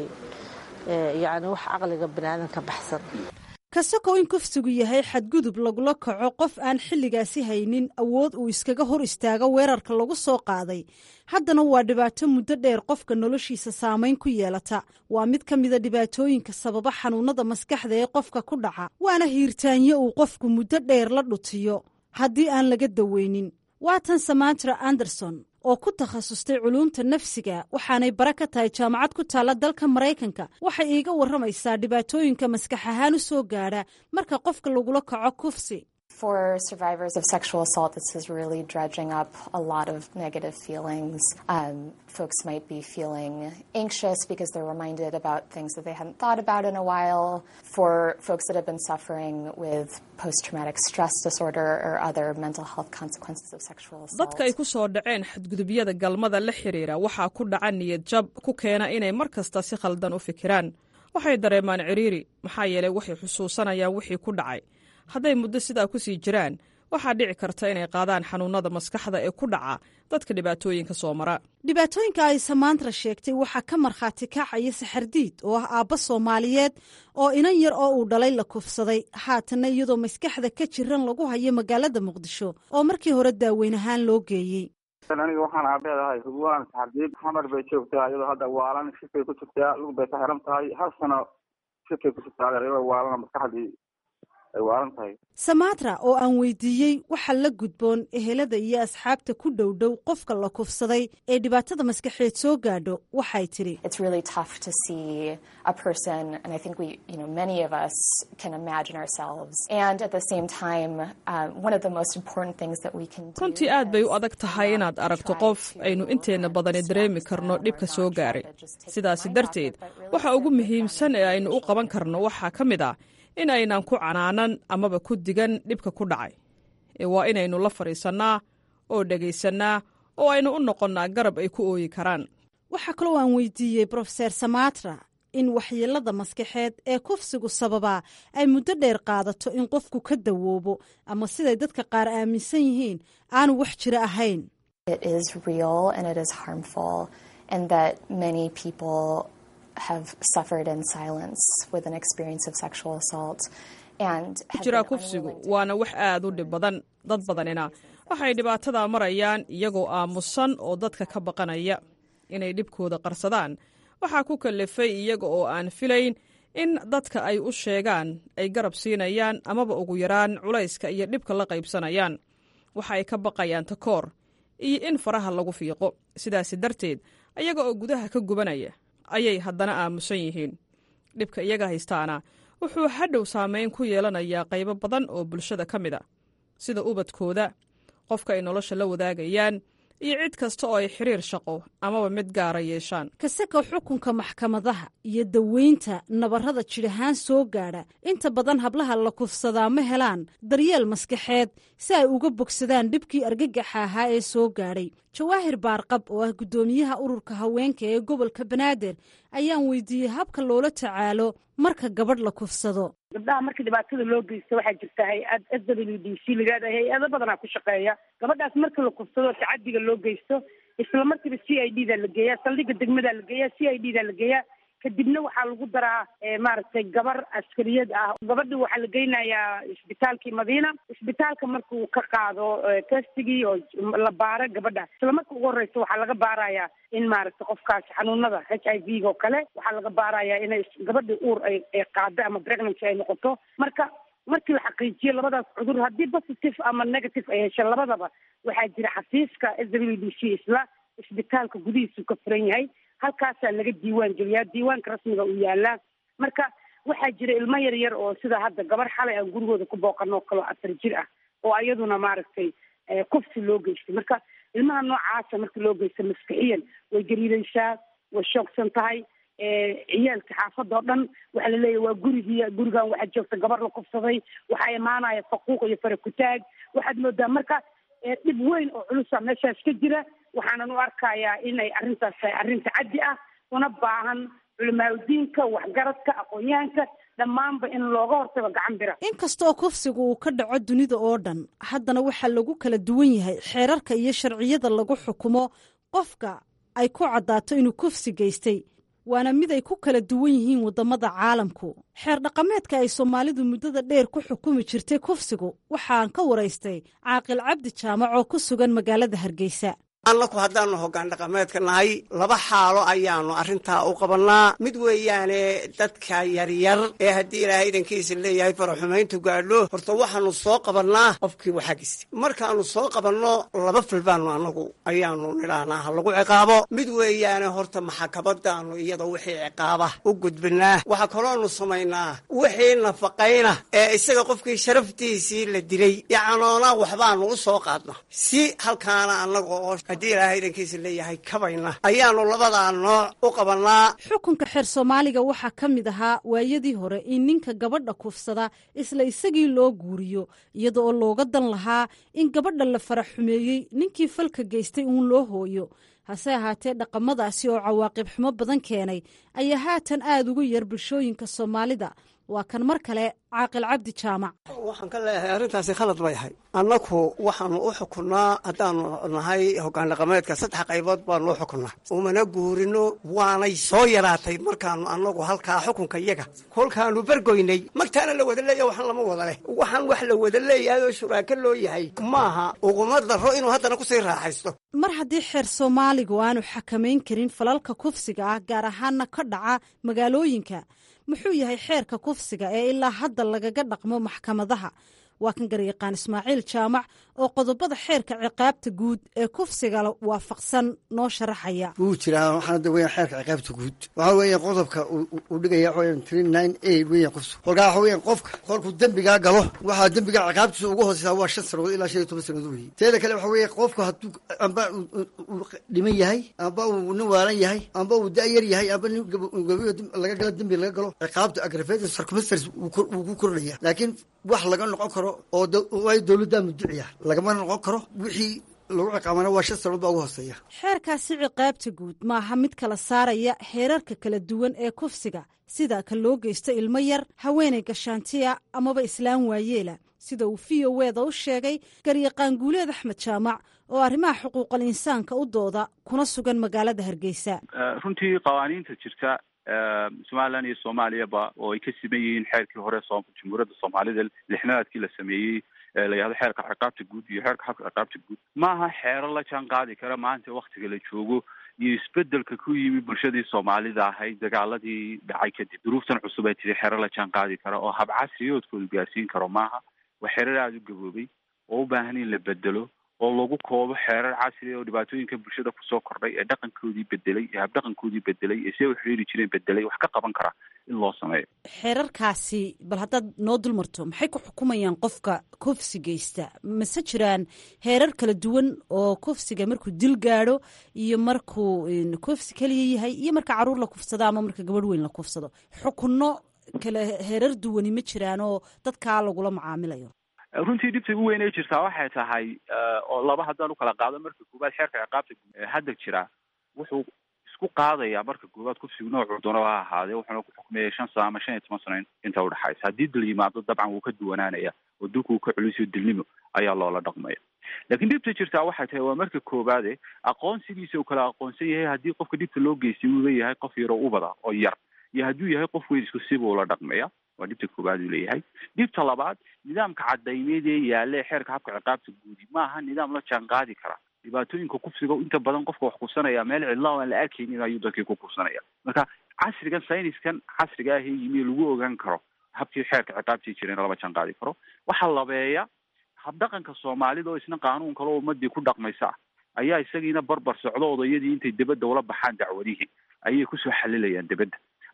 yani wax caqliga baniaadanka baxsan kasakoo in kufsigu yahay xadgudub lagula kaco qof aan xilligaasi haynin awood uu iskaga hor istaago weerarka lagu soo qaaday haddana waa dhibaato muddo dheer qofka noloshiisa saamayn ku yeelata waa mid ka mida dhibaatooyinka sababa xanuunada maskaxda ee qofka ku dhaca waana hiirtaanyo uu qofku muddo dheer la dhutiyo haddii aan laga daweynin waa tan samatra anderson oo ku takhasustay culuumta nafsiga waxaanay bare ka tahay jaamacad ku taalla dalka maraykanka waxay iiga warramaysaa dhibaatooyinka maskax ahaan u soo gaadha marka qofka lagula kaco kufsi For survivors of sexual assault, this is really dredging up a lot of negative feelings. Um, folks might be feeling anxious because they're reminded about things that they hadn't thought about in a while. For folks that have been suffering with post traumatic stress disorder or other mental health consequences of sexual assault. dadka ay ku soo dhaceen xadgudubyada galmada la xiriira waxaa ku dhaca niyad jab ku keena inay mar kasta si khaldan u fikiraan waxay dareemaan ciriiri maxaa yeelay waxay xusuusanayaan wixii ku dhacay hadday muddo sidaa ku sii jiraan waxaa dhici karta inay qaadaan xanuunada maskaxda ee ku dhaca dadka dhibaatooyinka soo mara dhibaatooyinka ay samaantra sheegtay waxaa ka markhaati kacaya saxardiid oo ah aabba soomaaliyeed oo inan yar oo uu dhalay la kufsaday haatanna iyadoo maskaxda ka jiran lagu hayo magaalada muqdisho oo markii hore daaweyn ahaan loo geeyey aniga waxaan aabeedahay hubwaan saxardiid xamar bay joogtaa iyadoo hadda waalan shifay ku jirtaa lug bay ka xiran tahay hal sano shifay ku jirtaa iyadoo waalana maskaxdii ay waalan tahay samatra oo aan weydiiyey waxa la gudboon ehelada iyo asxaabta ku dhow dhow qofka la kufsaday ee dhibaatada maskaxeed soo gaadho waxay tidhi It's really tough to see a person, and I think we, you know, many of us can imagine ourselves. And at the same time, um, one of the most important things that we can do. runtii aad bay u adag tahay inaad aragto qof aynu inteenna badani dareemi karno dhibka soo gaaray sidaasi darteed waxa ugu muhiimsan ee aynu u qaban karno waxaa ka mid ah in aynan ku canaanan amaba ku digan dhibka ku dhacay ee waa inaynu la fadhiisannaa oo dhegaysannaa oo aynu u noqonnaa garab ay ku ooyi karaan waxaa kaloo aan weydiiyey brofeser samatra in waxyeelada maskaxeed ee kufsigu sababaa ay muddo dheer qaadato in qofku ka dawoobo ama siday dadka qaar aaminsan yihiin aanu wax jiro ahayn It is real and it is harmful, and that many people have suffered in silence with an experience of sexual assault. And ku have jiraa been kufsigu waana wax aad u dhib badan dad badanina waxay dhibaatadaa marayaan iyagoo aamusan oo dadka ka baqanaya inay dhibkooda qarsadaan waxaa ku kallifay iyaga oo aan filayn in dadka ay u sheegaan ay garab siinayaan amaba ugu yaraan culayska iyo dhibka la qaybsanayaan waxa ay ka baqayaan takoor iyo in faraha lagu fiiqo sidaasi darteed ayaga oo gudaha ka gubanaya ayay haddana aamusan yihiin dhibka iyaga haystaana wuxuu hadhow saamayn ku yeelanayaa qaybo badan oo bulshada ka mid a sida ubadkooda qofka ay nolosha la wadaagayaan iyo cid kasta oo ay xiriir shaqo amaba mid gaara yeeshaan kasaka xukunka maxkamadaha iyo daweynta nabarrada jidhahaan soo gaadha inta badan hablaha la kufsadaa ma helaan daryeel maskaxeed si ay uga bogsadaan dhibkii argagaxa ahaa ee soo gaadhay jawaahir baarqab oo ah guddoomiyaha ururka haweenka ee gobolka banaadir ayaan weydiiyey habka loola tacaalo marka gabadh la kufsado gabdhaha marka dhibaatada loo geysto waxaa jirta hay-ad s w d c lagaada hay-ado badanaa ku shaqeeya gabadhaas marka la kufsado tacadiga loo geysto isla markiiba c i d da la geeyaa saldhiga degmada la geeyaa c i d da la geeyaa kadibna waxaa lagu daraa maaragtay gabar askariyad ah gabadhi waxaa la geynayaa isbitaalkii madiina isbitaalka markuu ka qaado testigii oo la baaro gabadha isla marka ugu horeysa waxaa laga baarayaa in maaragtay qofkaas xanuunada h i v ga oo kale waxaa laga baarayaa inay gabadhi uur ay ay qaado ama pregnancy ay noqoto marka markii la xaqiijiyo labadaas cudur haddii positive ama negative ay hesho labadaba waxaa jira xafiiska s w d c isla isbitaalka gudihiisu ka furan yahay halkaasaa laga diiwaan geliyaa diiwaanka rasmiga uu yaalaa marka waxaa jira ilmo yar yar oo sida hadda gabar xalay aan gurigooda ku booqanoo kaloo afar jir ah oo ayaduna maaragtay kufsi loo geystay marka ilmaha noocaasa marka loo geysta maskixiyan way gariiraysaa way shoogsan tahay ciyaalka xaafada oo dhan waxaa laleeyahy waa gurigii gurigan waxaa joogta gabar la kufsaday waxaa imaanaya faquuq iyo farakutaag waxaad moodaa marka dhib weyn oo culusa meeshaas ka jira waxaanan u arkayaa inay arrintaas tahay arrin tacaddi ah una baahan culimaadudiinka waxgaradka aqoon-yahanka dhammaanba in looga hortago gacan bira inkastoo kufsigu uu ka dhaco dunida oo dhan haddana waxaa lagu kala duwan yahay xeerarka iyo sharciyada lagu xukumo qofka ay ku caddaato inuu kufsi geystay waana mid ay ku kala duwan yihiin waddamada caalamku xeer dhaqameedka ay soomaalidu muddada dheer ku xukumi jirtay kufsigu waxaan ka waraystay caaqil cabdi jaamac oo ku sugan magaalada hargeysa annaku haddaanu hoggaan dhaqameedka nahay laba xaalo ayaanu arrintaa u qabannaa mid weeyaane dadka yaryar ee haddii ilaahay idankiisa leeyahay faraxumayntu gaadho horta waxaanu soo qabannaa qofkii waxaa gistay markaanu soo qabanno laba fil baanu annagu ayaanu nidhaahnaa ha lagu ciqaabo mid weeyaane horta maxakabadaanu iyada wixii ciqaaba u gudbinaa waxaa kaloonu samaynaa wixii nafaqayna ee isaga qofkii sharaftiisii la dilay yacnoona waxbaanu u soo qaadna si halkaana annaga oo haddii ilaahay idankiisa leeyahay kabayna ayaanu labadaa nooc u qabannaa xukunka xeer soomaaliga waxaa ka mid ahaa waayadii hore in ninka gabadha kufsada isla isagii loo guuriyo iyada oo looga dan lahaa in gabadha la farax xumeeyey ninkii falka geystay uun loo hooyo hase ahaatee dhaqamadaasi oo cawaaqib xumo badan keenay ayaa haatan aada ugu yar bulshooyinka soomaalida waa kan mar kale caaqil cabdi jaamac waxaan ka leeyahay arrintaasi khalad bay ahay annaku waxaanu u xukunnaa haddaanu nahay hoggaan dhaqameedka saddex qaybood baanu u xukunnaa umana guurino waanay soo yaraatay markaanu annagu halkaa xukunka iyaga kolkaanu bergoynay magtaana la wada leeya waxaan lama wada leh waxaan wax la wada leeyahay oo shuraako loo yahay maaha uguma daro inuu haddana kusii raaxaysto mar haddii xeer soomaaligu aanu xakamayn karin falalka kufsiga ah gaar ahaana ka dhaca magaalooyinka muxuu yahay xeerka kufsiga ee ilaa hadda lagaga dhaqmo maxkamadaha waa kan garyaqaan ismaaciil jaamac oo qodobada xeerka ciqaabta guud ee kufsiga waafaqsan noo sharaxaya wuu jiraa waxaana da weyan xeerka ciqaabta guud waxaa weeya qodobka uu dhigaya waxa weyan three nine eight weyan kufsi kolkaa waxa weyan qofka kolkuu dembigaa galo waxaa dembiga ciqaabtiisa ugu hooseysaa waa shan sanadood ilaa shan iyo toban sanadood weeye teeda kale waxa weeye qofku hadduu amba uu dhiman yahay amba uu nin waalan yahay amba uu da-yar yahay amba nin gabiyo laga galo dembi laga galo ciqaabta aggravated circumstance wuu ku kordhaya laakiin wax laga noqon karo oo waayo dowladdaa muduciya lagama noqon karo wixii lagu ciqaabana waa shan sanood baa ugu hooseeya xeerkaasi ciqaabta guud maaha mid kala saaraya heerarka kala duwan ee kufsiga sida ka loo geysto ilmo yar haweenay gashaantiya amaba islaan waayeela sida uu v o weda u sheegay garyaqaan guuleed axmed jaamac oo arrimaha xuquuqal insaanka u dooda kuna sugan magaalada hargeysa runtii qawaaniinta jirta somalilan iyo soomaaliyaba oo ay ka siman yihiin xeerkii hore jamhuuriyadda soomaalida lixnaadkii la sameeyey la yihahdo xeerka ciqaabta guud iyo xeerka xabka ciqaabta guud maaha xeero la jaan qaadi kara maanta waktiga la joogo iyo isbedelka ku yimi bulshadii soomaalida ahayd dagaaladii dhacay kadib duruuftan cusub ay tiri xeero la jaan qaadi kara oo hab casriyoodkooda gaarsiin karo maaha waa xeerar aada u gaboobay oo u baahan in la bedelo oo lagu koobo xeerar casri oo dhibaatooyinka bulshada kusoo kordhay ee dhaqankoodii bedelay ee habdhaqankoodii bedelay ee siday u xiriiri jireen bedelay wax ka qaban kara in loo sameeyo xeerarkaasi bal haddaad noo dulmarto maxay ku xukumayaan qofka kufsi geysta mase jiraan heerar kala duwan oo kufsiga markuu dil gaadho iyo markuu kufsi keliya yahay iyo marka caruur la kufsado ama marka gabadh weyn la kufsado xukunno kale heerar duwani ma jiraan oo dadkaa lagula macaamilayo runtii dhibta ugu weyn ay jirtaa waxay tahay oo laba haddaan ukala qaado marka koowaad xeerka ciqaabta hadda jira wuxuu isku qaadayaa marka koowaad kufsigu noocuu doona ha ahaadee wuxuuna ku xukmeeyay shan sano ama shan iyo toban sano inta udhexaysa haddii dil yimaado dabcan wuu ka duwanaanaya oo dilku uu ka culisiyo dilnimo ayaa loola dhaqmaya laakiin dhibta jirtaa waxay tahay waa marka koowaade aqoonsigiisa uu kala aqoonsan yahay haddii qofka dhibta loo geystay uu leeyahay qof yaroo ubada oo yar iyo hadduu yahay qof weyn isku siba ula dhaqmaya waa dhibta koowaad uu leeyahay dhibta labaad nidaamka cadaymeed ee yaalla ee xeerka habka ciqaabta guudi maaha nidaam la jaan qaadi kara dhibaatooyinka kufsiga inta badan qofka wax kufsanaya meel cidla aan la arkaynin ayuu dadkii ku kufsanaya marka casrigan sayniskan casriga ah ee yimi lagu ogaan karo habkii xeerka ciqaabtii jireen lama jaan qaadi karo waxaa labeeya habdhaqanka soomaalida oo isna qaanuun kale oo ummadii ku dhaqmaysa ah ayaa isagiina barbar socdo odayadii intay debadda ula baxaan dacwadihii ayay kusoo xalilayaan debadda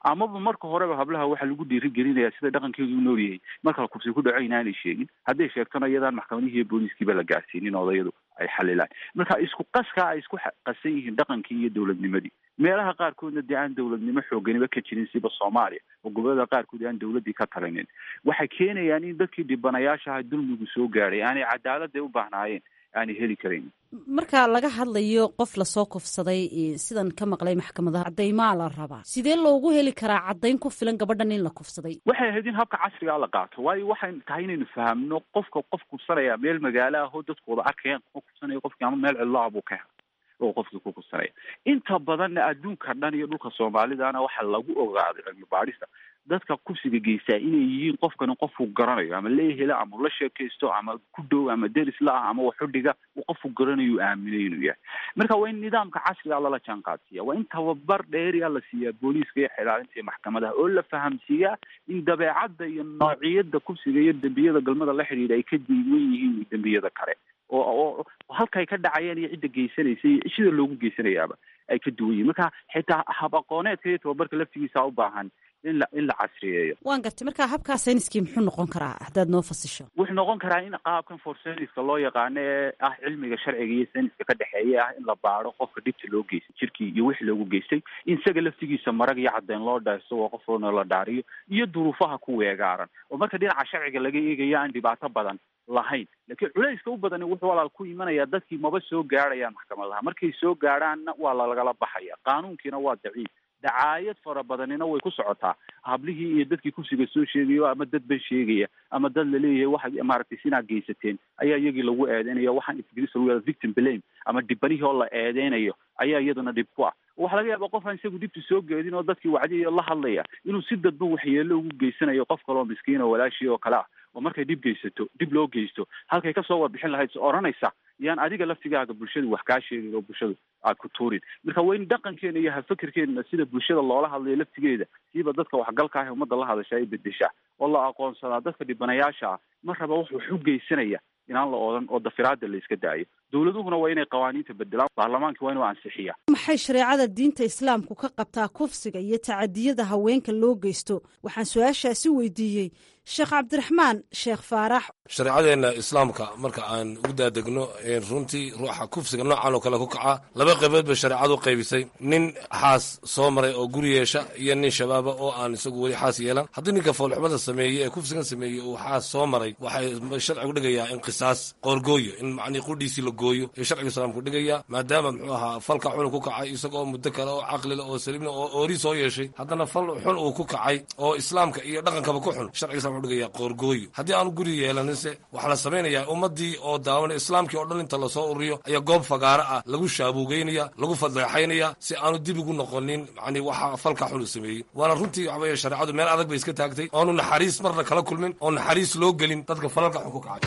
amaba marka horeba hablaha waxaa lagu dhiirigelinaya sida dhaqankeedu u nool yahay marka la kubsi ku dhaco inaanay sheegin hadday sheegtona iyadaan maxkamadihii iyo booliiskiiba la gaarsiinin odayadu ay xalilaan marka isku qaskaa ay isku qasan yihiin dhaqankii iyo dowladnimadii meelaha qaarkoodna dee aan dowladnimo xooganiba ka jirin siba soomaaliya oo gobolada qaarkood aan dowladii ka talinin waxay keenayaan in dadkii dhibanayaashaha dulmigu soo gaadhay aanay cadaaladday u baahnaayeen aanay heli karayn marka laga hadlayo qof lasoo kufsaday sidan ka maqlay maxkamadaha caddaymaa la rabaa sidee loogu heli karaa caddayn ku filan gabadhan in la kufsaday waxay ahayd in habka casrigaa la qaato waayo waxay tahay inaynu fahamno qofka qof kufsanaya meel magaalo ah oo dadkooda arkayaan kuma kufsanaya qofkii ama meel cidlo ah buu ka helay oo qofkii ku kufsanaya inta badanna adduunka dhan iyo dhulka soomaalidana waxaa lagu ogaaday cilmi baadhista dadka kufsiga geystaa inay yihiin qofkani qofku garanayo ama leehela ama la sheekaysto ama ku dhow ama deris la ah ama waxudhiga uu qofku garanayo aaminay inuu yahay marka waa in nidaamka casriga lala jaan qaadsiiya waa in tababar dheeriya la siiyaa booliiska iyo xilaalinta iyo maxkamadaha oo la fahamsiiyaa in dabeecadda iyo noociyada kufsiga iyo dembiyada galmada la xidhiidha ay ka diiwan yihiin dembiyada kale oo oo halkay ka dhacayeen iyo cidda geysanaysa iyo sida loogu geysanayaaba ay ka duwan yihin marka xitaa hab aqooneedka iyo tababarka laftigiisa u baahan in la in la casriyeeyo waan gartay marka habkaa sayniskii muxuu noqon karaa haddaad noo fasisho wuxuu noqon karaa in qaabkan for sayniska loo yaqaano ee ah cilmiga sharciga iyo sayniska ka dhexeeya ah in la baado qofka dhibta loo geystay jirkii iyo wixii loogu geystay in isaga laftigiisa marag iyo caddeyn loo dhaysto oo qofna la dhaariyo iyo duruufaha ku weegaaran oo marka dhinaca sharciga laga eegayo aan dhibaato badan lahayn laakiin culayska u badani wuxuu walaal ku imanayaa dadkii maba soo gaadhayaan maxkamadaha markay soo gaadhaanna waa lalagala baxaya qaanuunkiina waa daciif dacaayad fara badanina way ku socotaa hablihii iyo dadkii kufsiga soo sheegayo ama dad ban sheegaya ama dad laleeyahay waxa maaragtay sinaa geysateen ayaa iyagii lagu eedeynaya waxaan ingiriis lagu yahda victim blame ama dhibanihii oo la eedeynayo ayaa iyaduna dhib ku ah waxaa laga yaaba qofaan isagu dhibta soo geedin oo dadkii wacdiyo la hadlaya inuu si dadban waxyeelo ugu geysanayo qof kaloo miskiin oo walaashii oo kale ah oo markay dhib geysato dhib loo geysto halkay kasoo warbixin lahayd s odhanaysa yaan adiga laftigaaga bulshadu wax kaa sheegay oo bulshadu aad ku tuurin marka waa in dhaqankeena iyo hafakerkeena sida bulshada loola hadlayo laftigeeda siiba dadka waxgalka ah ee ummadda la hadasha ay bedeshaa oo la aqoonsadaa dadka dhibanayaasha ah mar raba wax wax u geysanaya inaan la oodan oo dafiraada la iska daayo dowladuhuna waa inay qawaaniinta bedelaan baarlamaanka waa inuu ansixiya maxay shareecada diinta islaamku ka qabtaa kufsiga iyo tacadiyada haweenka loo geysto waxaan su-aashaasi weydiiyey sheekh cabdiraxmaan sheekh faarax shareecadeenna islaamka marka aan ugu daadegno runtii ruuxa kufsiga noocan oo kale ku kaca laba qaybood bay shareecadu qaybisay nin xaas soo maray oo guri yeesha iyo nin shabaaba oo aan isagu weli xaas yeelan haddii ninka foolxumada sameeyey ee kufsigan sameeyey uu xaas soo maray waxay sharcigu dhigayaa in qisaas qoorgooyo in macnii qudhiisii la gooyo ee sharciga islaamku dhigaya maadaama muxuu ahaa falka xun ku kacay isagoo muddo kale oo caqlile oo saliimna oo oori soo yeeshay haddana fal xun uu ku kacay oo islaamka iyo dhaqankaba ku xun sharciga islamka wuxuu dhigaya qoorgooyo haddii aanu guri yeelaninse waxaa la samaynayaa ummaddii oo daawana islaamkii oo dhan inta lasoo ururiyo ayaa goob fagaaro ah lagu shaabuugeynaya lagu fadeexaynaya si aanu dib ugu noqonin yani waxa falka xun uu sameeyey waana runtii waxa weeye shareecadu meel adag bay iska taagtay oonu naxariis marna kala kulmin oo naxariis loo gelin dadka falalka xun ku kacay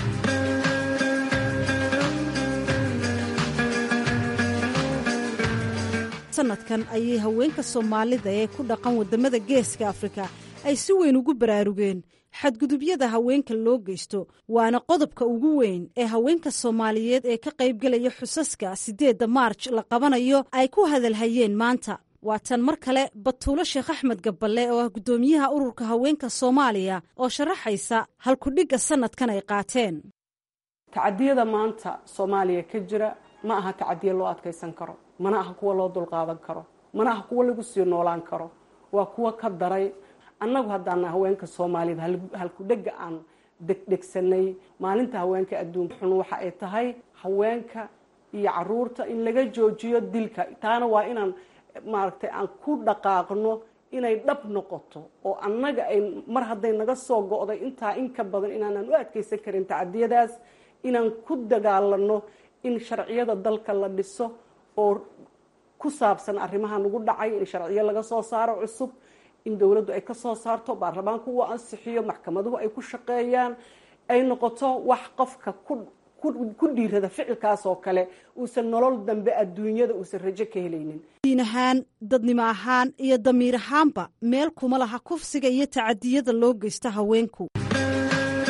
sanadkan ayay haweenka soomaalida ee ku dhaqan wadamada geeska afrika ay si weyn ugu baraarugeen xadgudubyada haweenka loo geysto waana qodobka ugu weyn ee haweenka soomaaliyeed ee ka qaybgelaya xusaska siddeedda maarj la qabanayo ay ku hadalhayeen maanta waa tan mar kale batuulo sheekh axmed gaballe oo ah guddoomiyaha ururka haweenka soomaaliya oo sharaxaysa halkudhigga sanadkan ay qaateen tacadiyada maanta soomaaliya ka jira ma aha tacadiya loo adkaysan karo mana aha kuwa loo dulqaadan karo mana aha kuwa lagu sii noolaan karo waa kuwa ka daray annagu haddaana haweenka soomaaliyed halkudhega aan degdhegsanay maalinta haweenka adduunka xun waxa ay tahay haweenka iyo caruurta in laga joojiyo dilka taana waa inaan maaragtay aan ku dhaqaaqno inay dhab noqoto oo annaga ay mar hadday naga soo go'day intaa in ka badan inaanan u adkaysan karin tacadiyadaas inaan ku dagaalano in sharciyada dalka la dhiso oo ku saabsan arrimaha nagu dhacay in sharciyo laga soo saaro cusub in dowladdu ay ka soo saarto baarlamaanku uu ansixiyo maxkamaduhu ay ku shaqeeyaan ay noqoto wax qofka ku dhiirada ficilkaas oo kale uusan nolol dambe adduunyada uusan rajo ka helaynin diin ahaan dadnimo ahaan iyo damiir ahaanba meel kuma laha kufsiga iyo tacadiyada loo geysta haweenku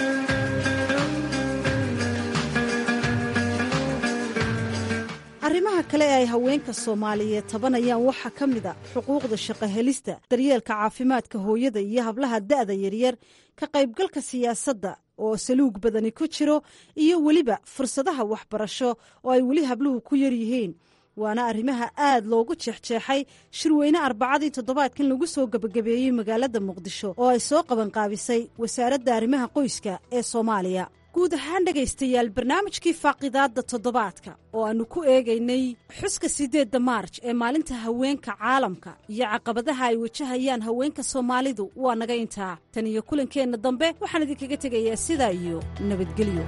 arrimaha arrimaha kale ee ay haweenka soomaaliyeed tabanayaan waxaa ka mid a xuquuqda shaqo helista daryeelka caafimaadka hooyada iyo hablaha da'da yaryar ka qaybgalka siyaasadda oo saluug badani ku jiro iyo weliba fursadaha waxbarasho oo ay weli habluhu ku yar yihiin waana arrimaha aad loogu jeexjeexay shirweyne arbacadii toddobaadkan lagu soo gebagabeeyey magaalada muqdisho oo ay soo qabanqaabisay wasaaradda arrimaha qoyska ee soomaaliya guud ahaan dhegaystayaal barnaamijkii faaqidaadda toddobaadka oo aannu ku eegaynay xuska siddeedda maarj ee maalinta haweenka caalamka iyo caqabadaha ay wajahayaan haweenka soomaalidu waa naga intaa tan iyo kulankeenna dambe waxaan idinkaga tegayaa sidaa iyo nabadgelyo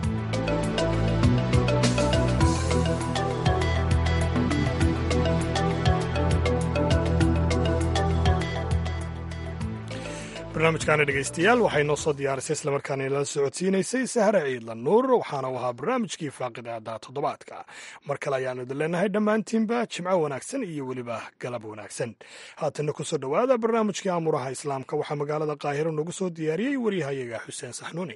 barnaamijkaana dhegaystayaal waxay noo soo diyaarisay islamarkaana inala socodsiinaysay sahre ciidla nuur waxaana u ahaa barnaamijkii faaqidaada toddobaadka mar kale ayaanu idin leenahay dhammaantiinba jimco wanaagsan iyo weliba galab wanaagsan haatanna ku soo dhowaada barnaamijkii aamuraha islaamka waxaa magaalada qaahiro noogu soo diyaariyey waryahayaga xuseen saxnuuni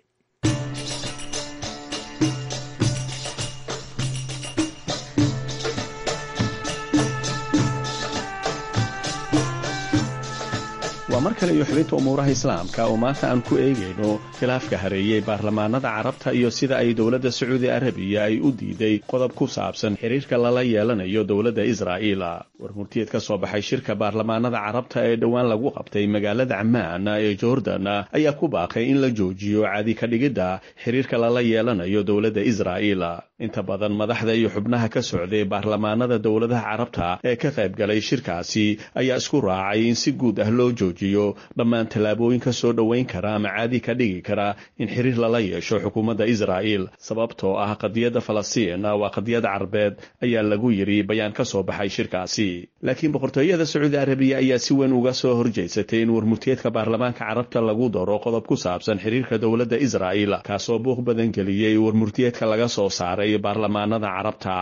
waa mar kale iyo xubinta umuuraha islaamka oo maanta aan ku eegayno khilaafka hareeyey baarlamaanada carabta iyo sida ay dowladda sacuudi arabiya ay u diiday qodob ku saabsan xiriirka lala yeelanayo dowladda israa'iil war murtiyeed ka soo baxay shirka baarlamaanada carabta ee dhowaan lagu qabtay magaalada camaan ee jordan ayaa ku baaqay in la joojiyo caadi ka dhigidda xiriirka lala yeelanayo dowladda israa'iil inta badan madaxda iyo xubnaha ka socday baarlamaanada dowladaha carabta ee ka qayb galay shirkaasi ayaa isku raacay in si guud ah loo joojiyo dhammaan tallaabooyin ka soo dhoweyn kara ama caadi ka dhigi kara in xiriir lala yeesho xukuumadda israa'iil sababtoo ah qadiyadda falastiin waa qadiyad carbeed ayaa lagu yidhi bayaan ka soo baxay shirkaasi laakiin boqortooyada sacuudi arabiya ayaa si weyn uga soo horjeysatay in warmurtiyeedka baarlamaanka carabta lagu daro qodob ku saabsan xiriirka dowladda israa'iil kaasoo buuq badan geliyey warmurtiyeedka laga soo saaray baarlamaanada carabta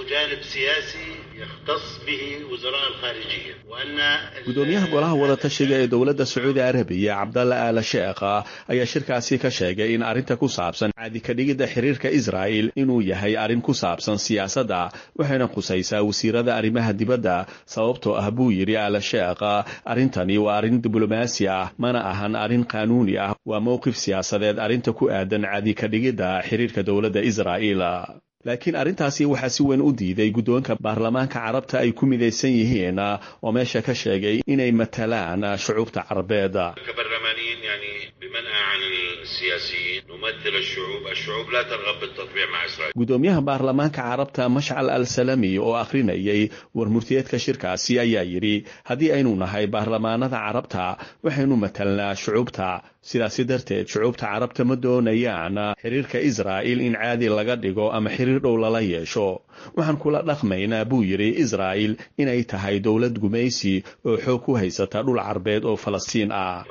gudoomiyaha golaha wadatashiga ee dowladda sacuudi arabiya cabdalla aala sheekha ayaa shirkaasi ka sheegay in arrinta ku saabsan caadi ka dhigidda xiriirka israa'il inuu yahay arrin ku saabsan siyaasadda waxayna khusaysaa wasiirada arrimaha dibadda sababtoo ah buu yidhi aala sheekha arrintani waa arrin diblomaasi ah mana ahan arrin qaanuuni ah waa mowqif siyaasadeed arrinta ku aadan caadi ka dhigidda xiriirka dowladda israa'iil laakiin arrintaasi waxaa si weyn u diiday guddoonka baarlamaanka carabta ay ku midaysan yihiin oo meesha ka sheegay inay matalaan shucuubta carbeed gudoomiyaha baarlamaanka carabta mashcal al salami oo akhrinayay warmurtiyeedka shirkaasi ayaa yidhi haddii aynu nahay baarlamaanada carabta waxaynu matalnaa shucuubta sidaasi darteed shucuubta carabta ma doonayaan xiriirka israa'il in caadi laga dhigo ama xiriir dhow lala yeesho waxaan kula dhaqmaynaa buu yidhi israa'il inay tahay dowlad gumaysi oo xoog ku haysata dhul carbeed oo falastiin ah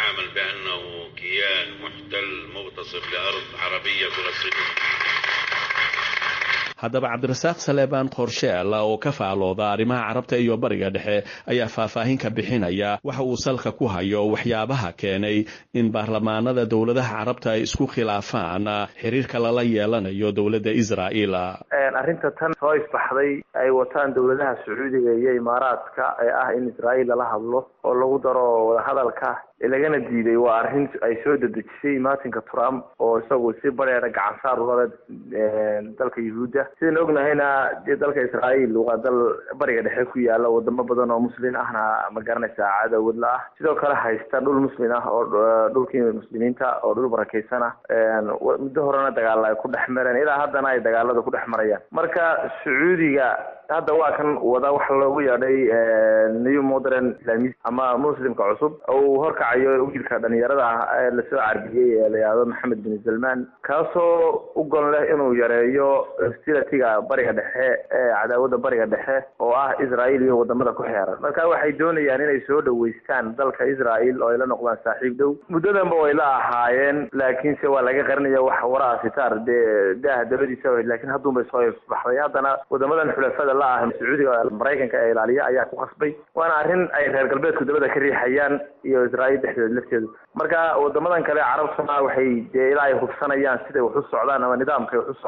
haddaba cabdirasaaq saleebaan qorsheel oo ka faalooda arrimaha carabta iyo bariga dhexe ayaa faahfaahin ka bixinaya waxa uu salka ku hayo waxyaabaha keenay in baarlamaanada dowladaha carabta ay isku khilaafaan xiriirka lala yeelanayo dowladda israa'iil arrinta tan soo isbaxday ay wataan dowladaha sacuudiga iyo imaaraadka ee ah in israa'iil lala hadlo oo lagu daro wadahadalka lagana diiday waa arrin ay soo dedejisay martinka trump oo isagu si bareera gacan saar ulale dalka yuhuudda sidaan ognahayna dee dalka israa'iil waa dal bariga dhexe ku yaala wadamo badan oo muslin ahna ma garanaysaa cadowwadla ah sidoo kale haysta dhul muslin ah oo dhulkii muslimiinta oo dhul barakeysan ah muddo horena dagaala ay ku dhex mareen ilaa haddana ay dagaalada ku dhex marayaan marka sacuudiga hadda waa kan wada waxa loogu yeedhay new modern islamist ama muslimka cusub oo uu horkacayo wiilka dhalinyarada ah ee lasoo carbiyey ee la yihahdo maxamed bin salman kaasoo u gon leh inuu yareeyo hostilatiga bariga dhexe ee cadaawada bariga dhexe oo ah israa'iil iyo wadamada ku xeeran marka waxay doonayaan inay soo dhaweystaan dalka israa'iil oo ay la noqdaan saaxiib dhow muddadanba way la ahaayeen laakiinse waa laga qarinaya wax waraa sitaar dee daaha dabadiisa laakiin hadduunbay soo baxday haddana wadamadan xulafada la ah sacuudiga maraykanka ee ilaaliya ayaa ku qasbay waana arrin ay reer galbeedku dabada ka riixayaan iyo israa'iil dhexdeed lafteedu marka wadamadan kale carabtuna waxay dee ilaa ay hubsanayaan siday wax u socdaan ama nidaamkay wax u socdaan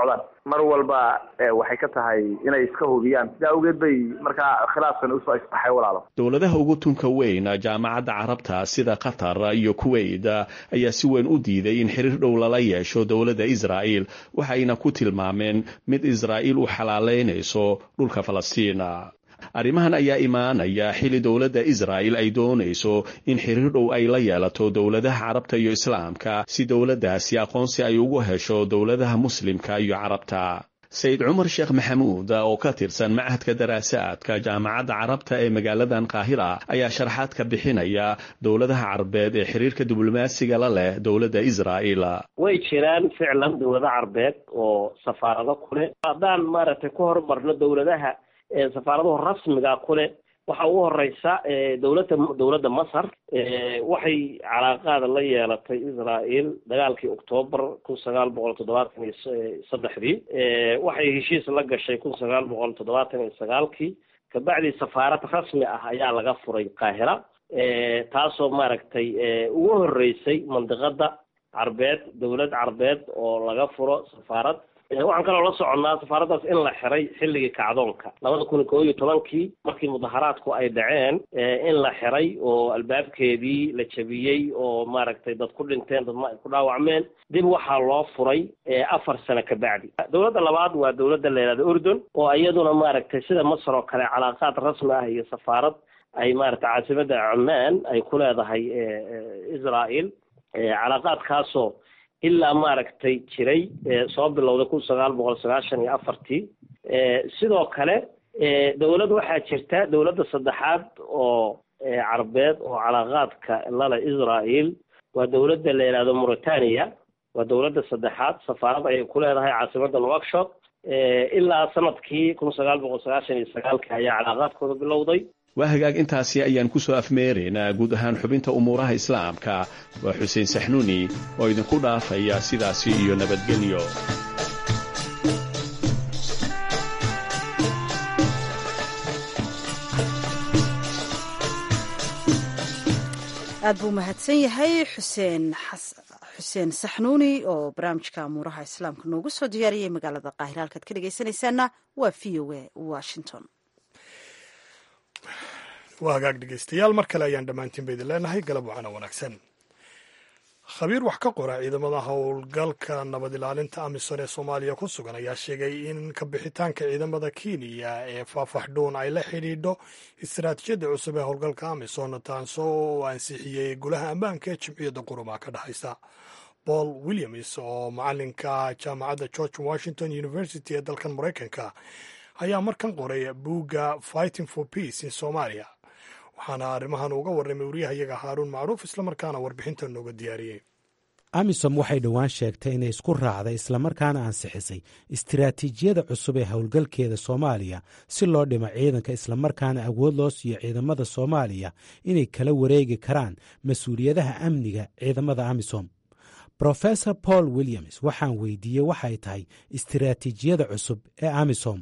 mar walba waxay ka tahay inay iska hubiyaan sidaa awgeed bay markaa khilaafkan usoo isbaxay walaalo dowladaha ugu tunka weyn jaamacadda carabta sida qatar iyo kuwait ayaa si weyn u diiday in xiriir dhow lala yeesho dowladda israa'il waxayna ku tilmaameen mid israa'iil u xalaaleynayso dhulka falastiina arrimahan ayaa imaanaya xili dowladda israa'il ay doonayso in xiriir dhow ay la yeelato dowladaha carabta iyo islaamka si dowladdaasi aqoonsi ay ugu hesho dowladaha muslimka iyo carabta sayid cumar sheekh maxamuud oo ka tirsan machadka daraasaadka jaamacadda carabta ee magaaladan qaahira ayaa sharaxaad ka bixinaya dowladaha carabeed ee xiriirka diblomaasiga la leh dowladda israa'il way jiraan ficlan dowlado carabeed oo safaarado kule haddaan maaragtay ku horumarno dowladaha safaaradahu rasmiga kule waxa ugu horeysa dowladda dowladda masar waxay calaaqaada la yeelatay israel dagaalkii octoobar kun sagaal boqol toddobaatan iyo saddexdii waxay heshiis la gashay kun sagaal boqol toddobaatan iyo sagaalkii kabacdii safaarad rasmi ah ayaa laga furay qaahira taasoo maaragtay ugu horeysay mandiqada carbeed dowlad carbeed oo laga furo safaarad waxaan kaloo la soconnaa safaaraddaas in la xiray xilligii kacdoonka labada kun iyo koo iyo tobankii markii mudaharaadku ay dhaceen in la xiray oo albaabkeedii la jabiyey oo maaragtay dad ku dhinteen dadma ay ku dhaawacmeen dib waxaa loo furay afar sano ka bacdi dowladda labaad waa dowladda la yihahda urdun oo iyaduna maaragtay sida masar oo kale calaaqaad rasmi ah iyo safaarad ay maaragtay caasimada cumaan ay ku leedahay israel calaaqaadkaasoo ilaa maaragtay jiray soo bilowday kun sagaal boqol sagaashan iyo afartii sidoo kale dowlad waxaa jirta dowladda saddexaad oo carabeed oo calaaqaadka lale israel waa dowladda la yidhahdo mauritania waa dowladda saddexaad safaarad ayay ku leedahay caasimadda nouakshott ilaa sanadkii kun sagaal boqol sagaashan iyo sagaalka ayaa calaaqaadkooda bilowday waa hagaag intaasi ayaan ku soo afmeeraynaa guud ahaan xubinta umuuraha islaamka waa xuseen saxnuuni oo idinku dhaafaya sidaasi iyo nabadgelyo aad buu mahadsan yahay xuseen xuseen saxnuuni oo barnaamijka amuuraha islaamka noogu soo diyaariyey magaalada qaahira halkaad ka dhegaysanaysaana waa v o a washington waa hagaag dhegeystayaal mar kale ayaan dhammaantiinba idin leenahay galab wacana wanaagsan khabiir wax ka qora ciidamada howlgalka nabad ilaalinta amisom ee soomaaliya ku sugan ayaa sheegay in kabixitaanka ciidamada kenya ee faafaxdhuun ay la xidhiidho istaraatiijiyadda cusub ee howlgalka amisom taasoo uu ansixiyey golaha ammaanka ee jimciyadda qurumaha ka dhexaysa paul williams oo macalinka jaamacadda george washington university ee dalkan maraykanka ayaa markan qoray buugga fighting for peace in somalia waxaana arrimahan uga warramay wariyahayaga haaruun macruuf islamarkaana warbixinta nooga diyaariyey amisom waxay dhowaan sheegtay inay isku raacday islamarkaana ansixisay istiraatiijiyada cusub ee howlgalkeeda soomaaliya si loo dhimo ciidanka islamarkaana awood loo siiyo ciidamada soomaaliya inay kala wareegi karaan mas-uuliyadaha amniga ciidamada amisom rofesor paul williams waxaan weydiiyey waxay tahay istiraatiijiyada cusub ee amisom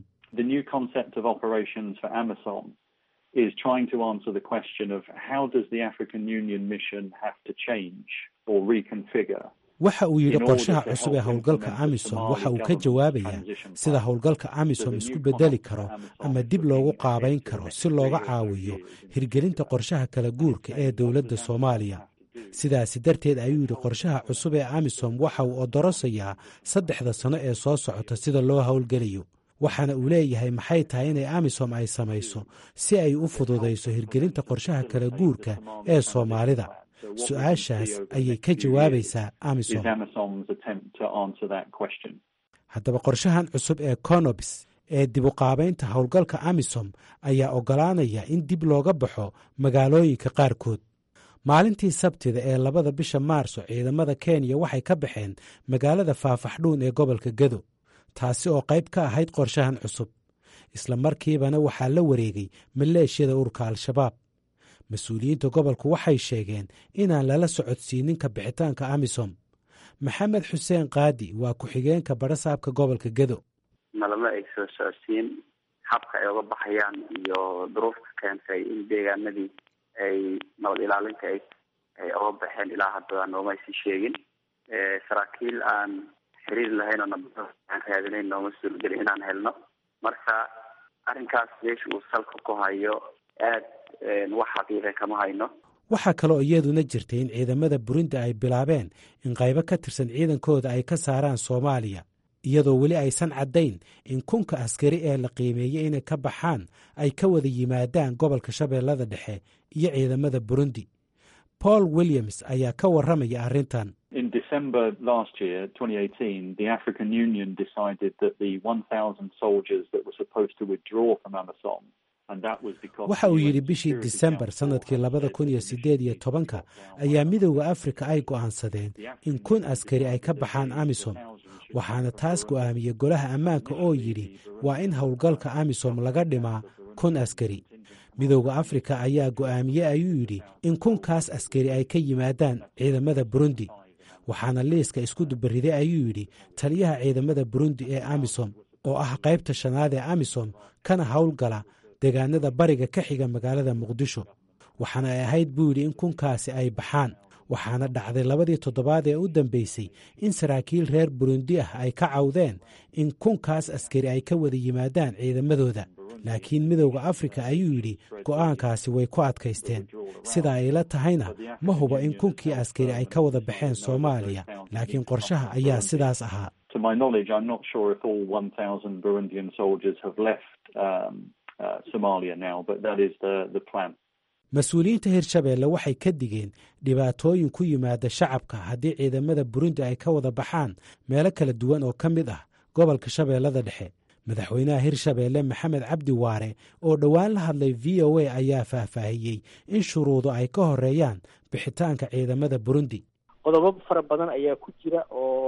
is trying to answer the question of how does the African Union mission have to change or reconfigure waxa uu yidhi qorshaha cusub ee howlgalka amisom waxa uu ka jawaabayaa sida howlgalka amisom isku bedeli karo ama dib loogu qaabayn karo si looga caawiyo hirgelinta qorshaha kala guurka ee dowladda soomaaliya sidaasi darteed ayuu yidhi qorshaha cusub ee amisom waxa uu odorosayaa saddexda sano ee soo socota sida loo howlgelayo waxaana uu leeyahay maxay tahay inay amisom ay samayso si ay u fududayso hirgelinta qorshaha kala guurka ee soomaalida su-aashaas ayay ka jawaabaysaa amisom haddaba qorshahan cusub ee conobs ee dibuqaabaynta howlgalka amisom ayaa oggolaanaya in dib looga baxo magaalooyinka qaarkood maalintii sabtida ee labada bisha maarso ciidamada kenya waxay ka baxeen magaalada faafaxdhuun ee gobolka gedo taasi oo qayb ka ahayd qorshahan cusub isla markiibana waxaa la wareegay maleeshiyada ururka al-shabaab mas-uuliyiinta gobolku waxay sheegeen inaan lala socodsiinin ka bixitaanka amisom maxamed xuseen qaadi waa ku-xigeenka barasaabka gobolka gedo nalama ay soo socodsiin habka ay uga baxayaan iyo duruufka keentay in deegaanadii ay nabad ilaalinta ay ay uga baxeen ilaa hadda noomaysan sheegin saraakiil aan xiriir lahayn oo nabada aan raadinayn nooma suurgelin inaan helno marka arrinkaas meesha uu salka ku hayo aad wax xaqiiqa kama hayno waxaa kaloo iyaduna jirtay in ciidamada burundi ay bilaabeen in qaybo ka tirsan ciidankooda ay ka saaraan soomaaliya iyadoo weli aysan caddayn in kunka askari ee la qiimeeyey inay ka baxaan ay ka wada yimaadaan gobolka shabeellada dhexe iyo ciidamada burundi paul williams ayaa ka warramaya arrintan In December last year, 2018, the African Union decided that the 1,000 soldiers that were supposed to withdraw from Amisom waxa uu yidhi bishii disembar sannadkii labada kun iyo siddeed iyo tobanka ayaa midowda afrika ay go'aansadeen in kun askari ay ka baxaan amisom waxaana taas go'aamiyey golaha ammaanka oo yidhi waa in howlgalka amisom laga dhimaa kun askari midowda afrika ayaa go'aamiyey ayuu yidhi in kunkaas askari ay ka yimaadaan ciidamada burundi waxaana liiska isku dubariday ayuu yidhi taliyaha ciidamada burundi ee amisom oo ah qaybta shanaad ee amisom kana howlgala deegaanada bariga ka xiga magaalada muqdisho waxaana ay ahayd buu yidhi in kunkaasi ay baxaan waxaana dhacday labadii toddobaad ee u dambeysay in saraakiil reer burundi ah ay ka cawdeen in kunkaas askari ay ka wada yimaadaan ciidamadooda laakiin midowda afrika ayuu yidhi go'aankaasi way ku adkaysteen sida ay la tahayna ma hubo in kunkii askari ay ka wada baxeen soomaaliya laakiin qorshaha ayaa sidaas ahaa To my knowledge, I'm not sure if all 1,000 Burundian soldiers have left um, uh, Somalia now, but that is the, the plan. mas-uuliyiinta hirshabeelle waxay ka digeen dhibaatooyin ku yimaada shacabka haddii ciidamada burundi ay ka wada baxaan meelo kala duwan oo ka mid ah gobolka shabeellada dhexe madaxweynaha hirshabeelle maxamed cabdi waare oo dhowaan la hadlay v o a ayaa faahfaahiyey in shuruudu ay ka horeeyaan bixitaanka ciidamada burundi qodobo fara badan ayaa ku jira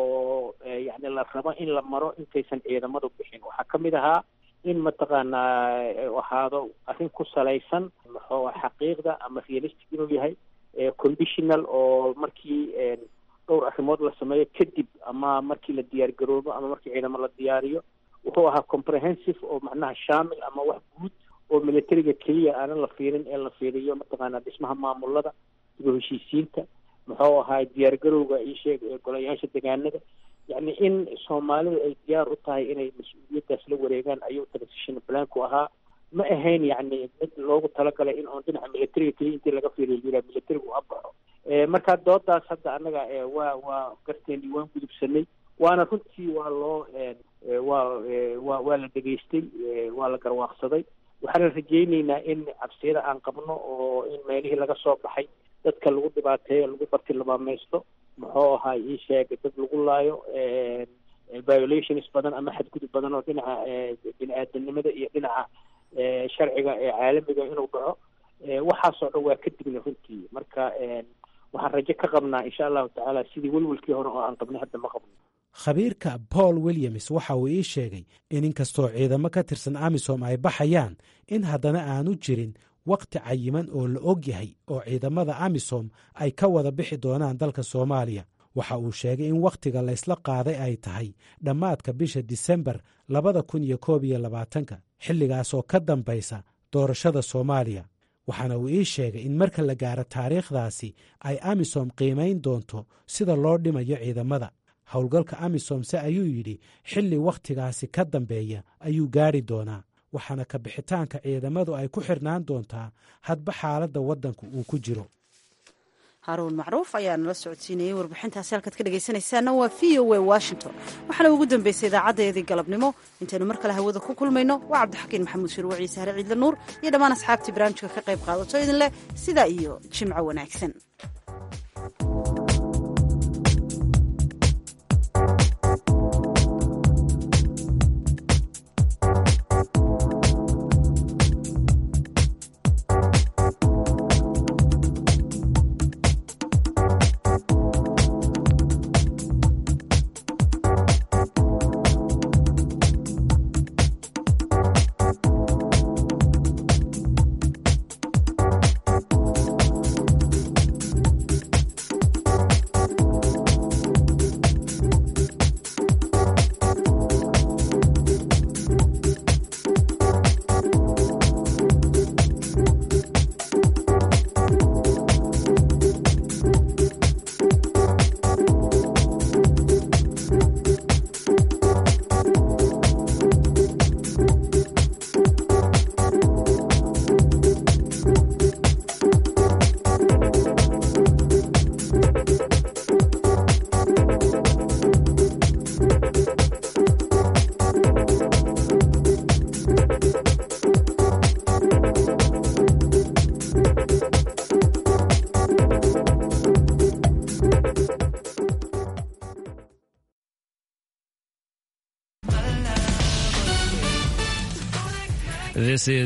oo yani la rabo in la maro intaysan ciidamadu bixin waxaa ka mid ahaa in mataqaanaa ahaado arrin ku salaysan muxuu xaqiiqda ama realistic inuu yahay conditional oo markii dhowr arrimood la sameeyo kadib ama markii la diyaar garoobo ama markii ciidamo la diyaariyo wuxuu ahaa comprehensive oo macnaha shaamil ama wax guud oo militariga keliya aanan la fiirin ee la fiiriyo mataqaanaa dhismaha maamulada iyo heshiisiinta muxuu ahaa diyaar garowga isheeg golayaasha degaanada yacni in soomaalidu ay diyaar u tahay inay mas-uuliyaddaas la wareegaan ayuu transition planku ahaa ma ahayn yacni mid loogu talagalay in oon dhinaca militariga keliya intii laga fiiriyo yira militarigu ha baxo marka doodaas hadda annaga waa waa garteeni waan gudubsanay waana runtii waa loo waa waa waa la dhegaystay waa la garwaaqsaday waxaana rajayneynaa in cabsiyada aan qabno oo in meelihii laga soo baxay dadka lagu dhibaateeyo lagu bartilmaamaysto muxuu ahaa ii sheeg dad lagu laayo violations badan ama xadgudub badan oo dhinaca bini aadanimada iyo dhinaca sharciga ee caalamiga inuu dhaco waxaasoo dhan waa ka digna runtii marka waxaan rajo ka qabnaa insha allahu tacaala sidii welwelkii hore oo aan qabnay hadda ma qabno khabiirka paul williams waxa uu ii sheegay in inkastoo ciidamo ka tirsan amisom ay baxayaan in haddana aanu jirin wakhti cayiman oo la og yahay oo ciidamada amisom ay ka wada bixi doonaan dalka soomaaliya waxa uu sheegay in wakhtiga laysla qaaday ay tahay dhammaadka bisha disembar labada kun iyo koob iyo labaatanka xilligaas oo ka dambaysa doorashada soomaaliya waxaana uu ii sheegay in marka la gaaro taariikhdaasi ay amisom qiimayn doonto sida loo dhimayo ciidamada howlgalka amisom se ayuu yidhi xilli wakhtigaasi ka dambeeya ayuu gaari doonaa waxaana ka bixitaanka ciidamadu ay ku xirnaan doontaa hadba xaaladda waddanka uu ku jiro haruun macruuf ayaa nala socodsiinayey warbixintaasi halkaad ka dhegaysanaysaana waa v o a washington waxaana ugu dambeysay idaacaddeedii galabnimo intaynu mar kale hawada ku kulmayno waa cabdixakiin maxamuud shirwa ciise hare ciidle nuur iyo dhammaan asxaabtii barnaamijka ka qayb qaadato idin leh sidaa iyo jimco wanaagsan This is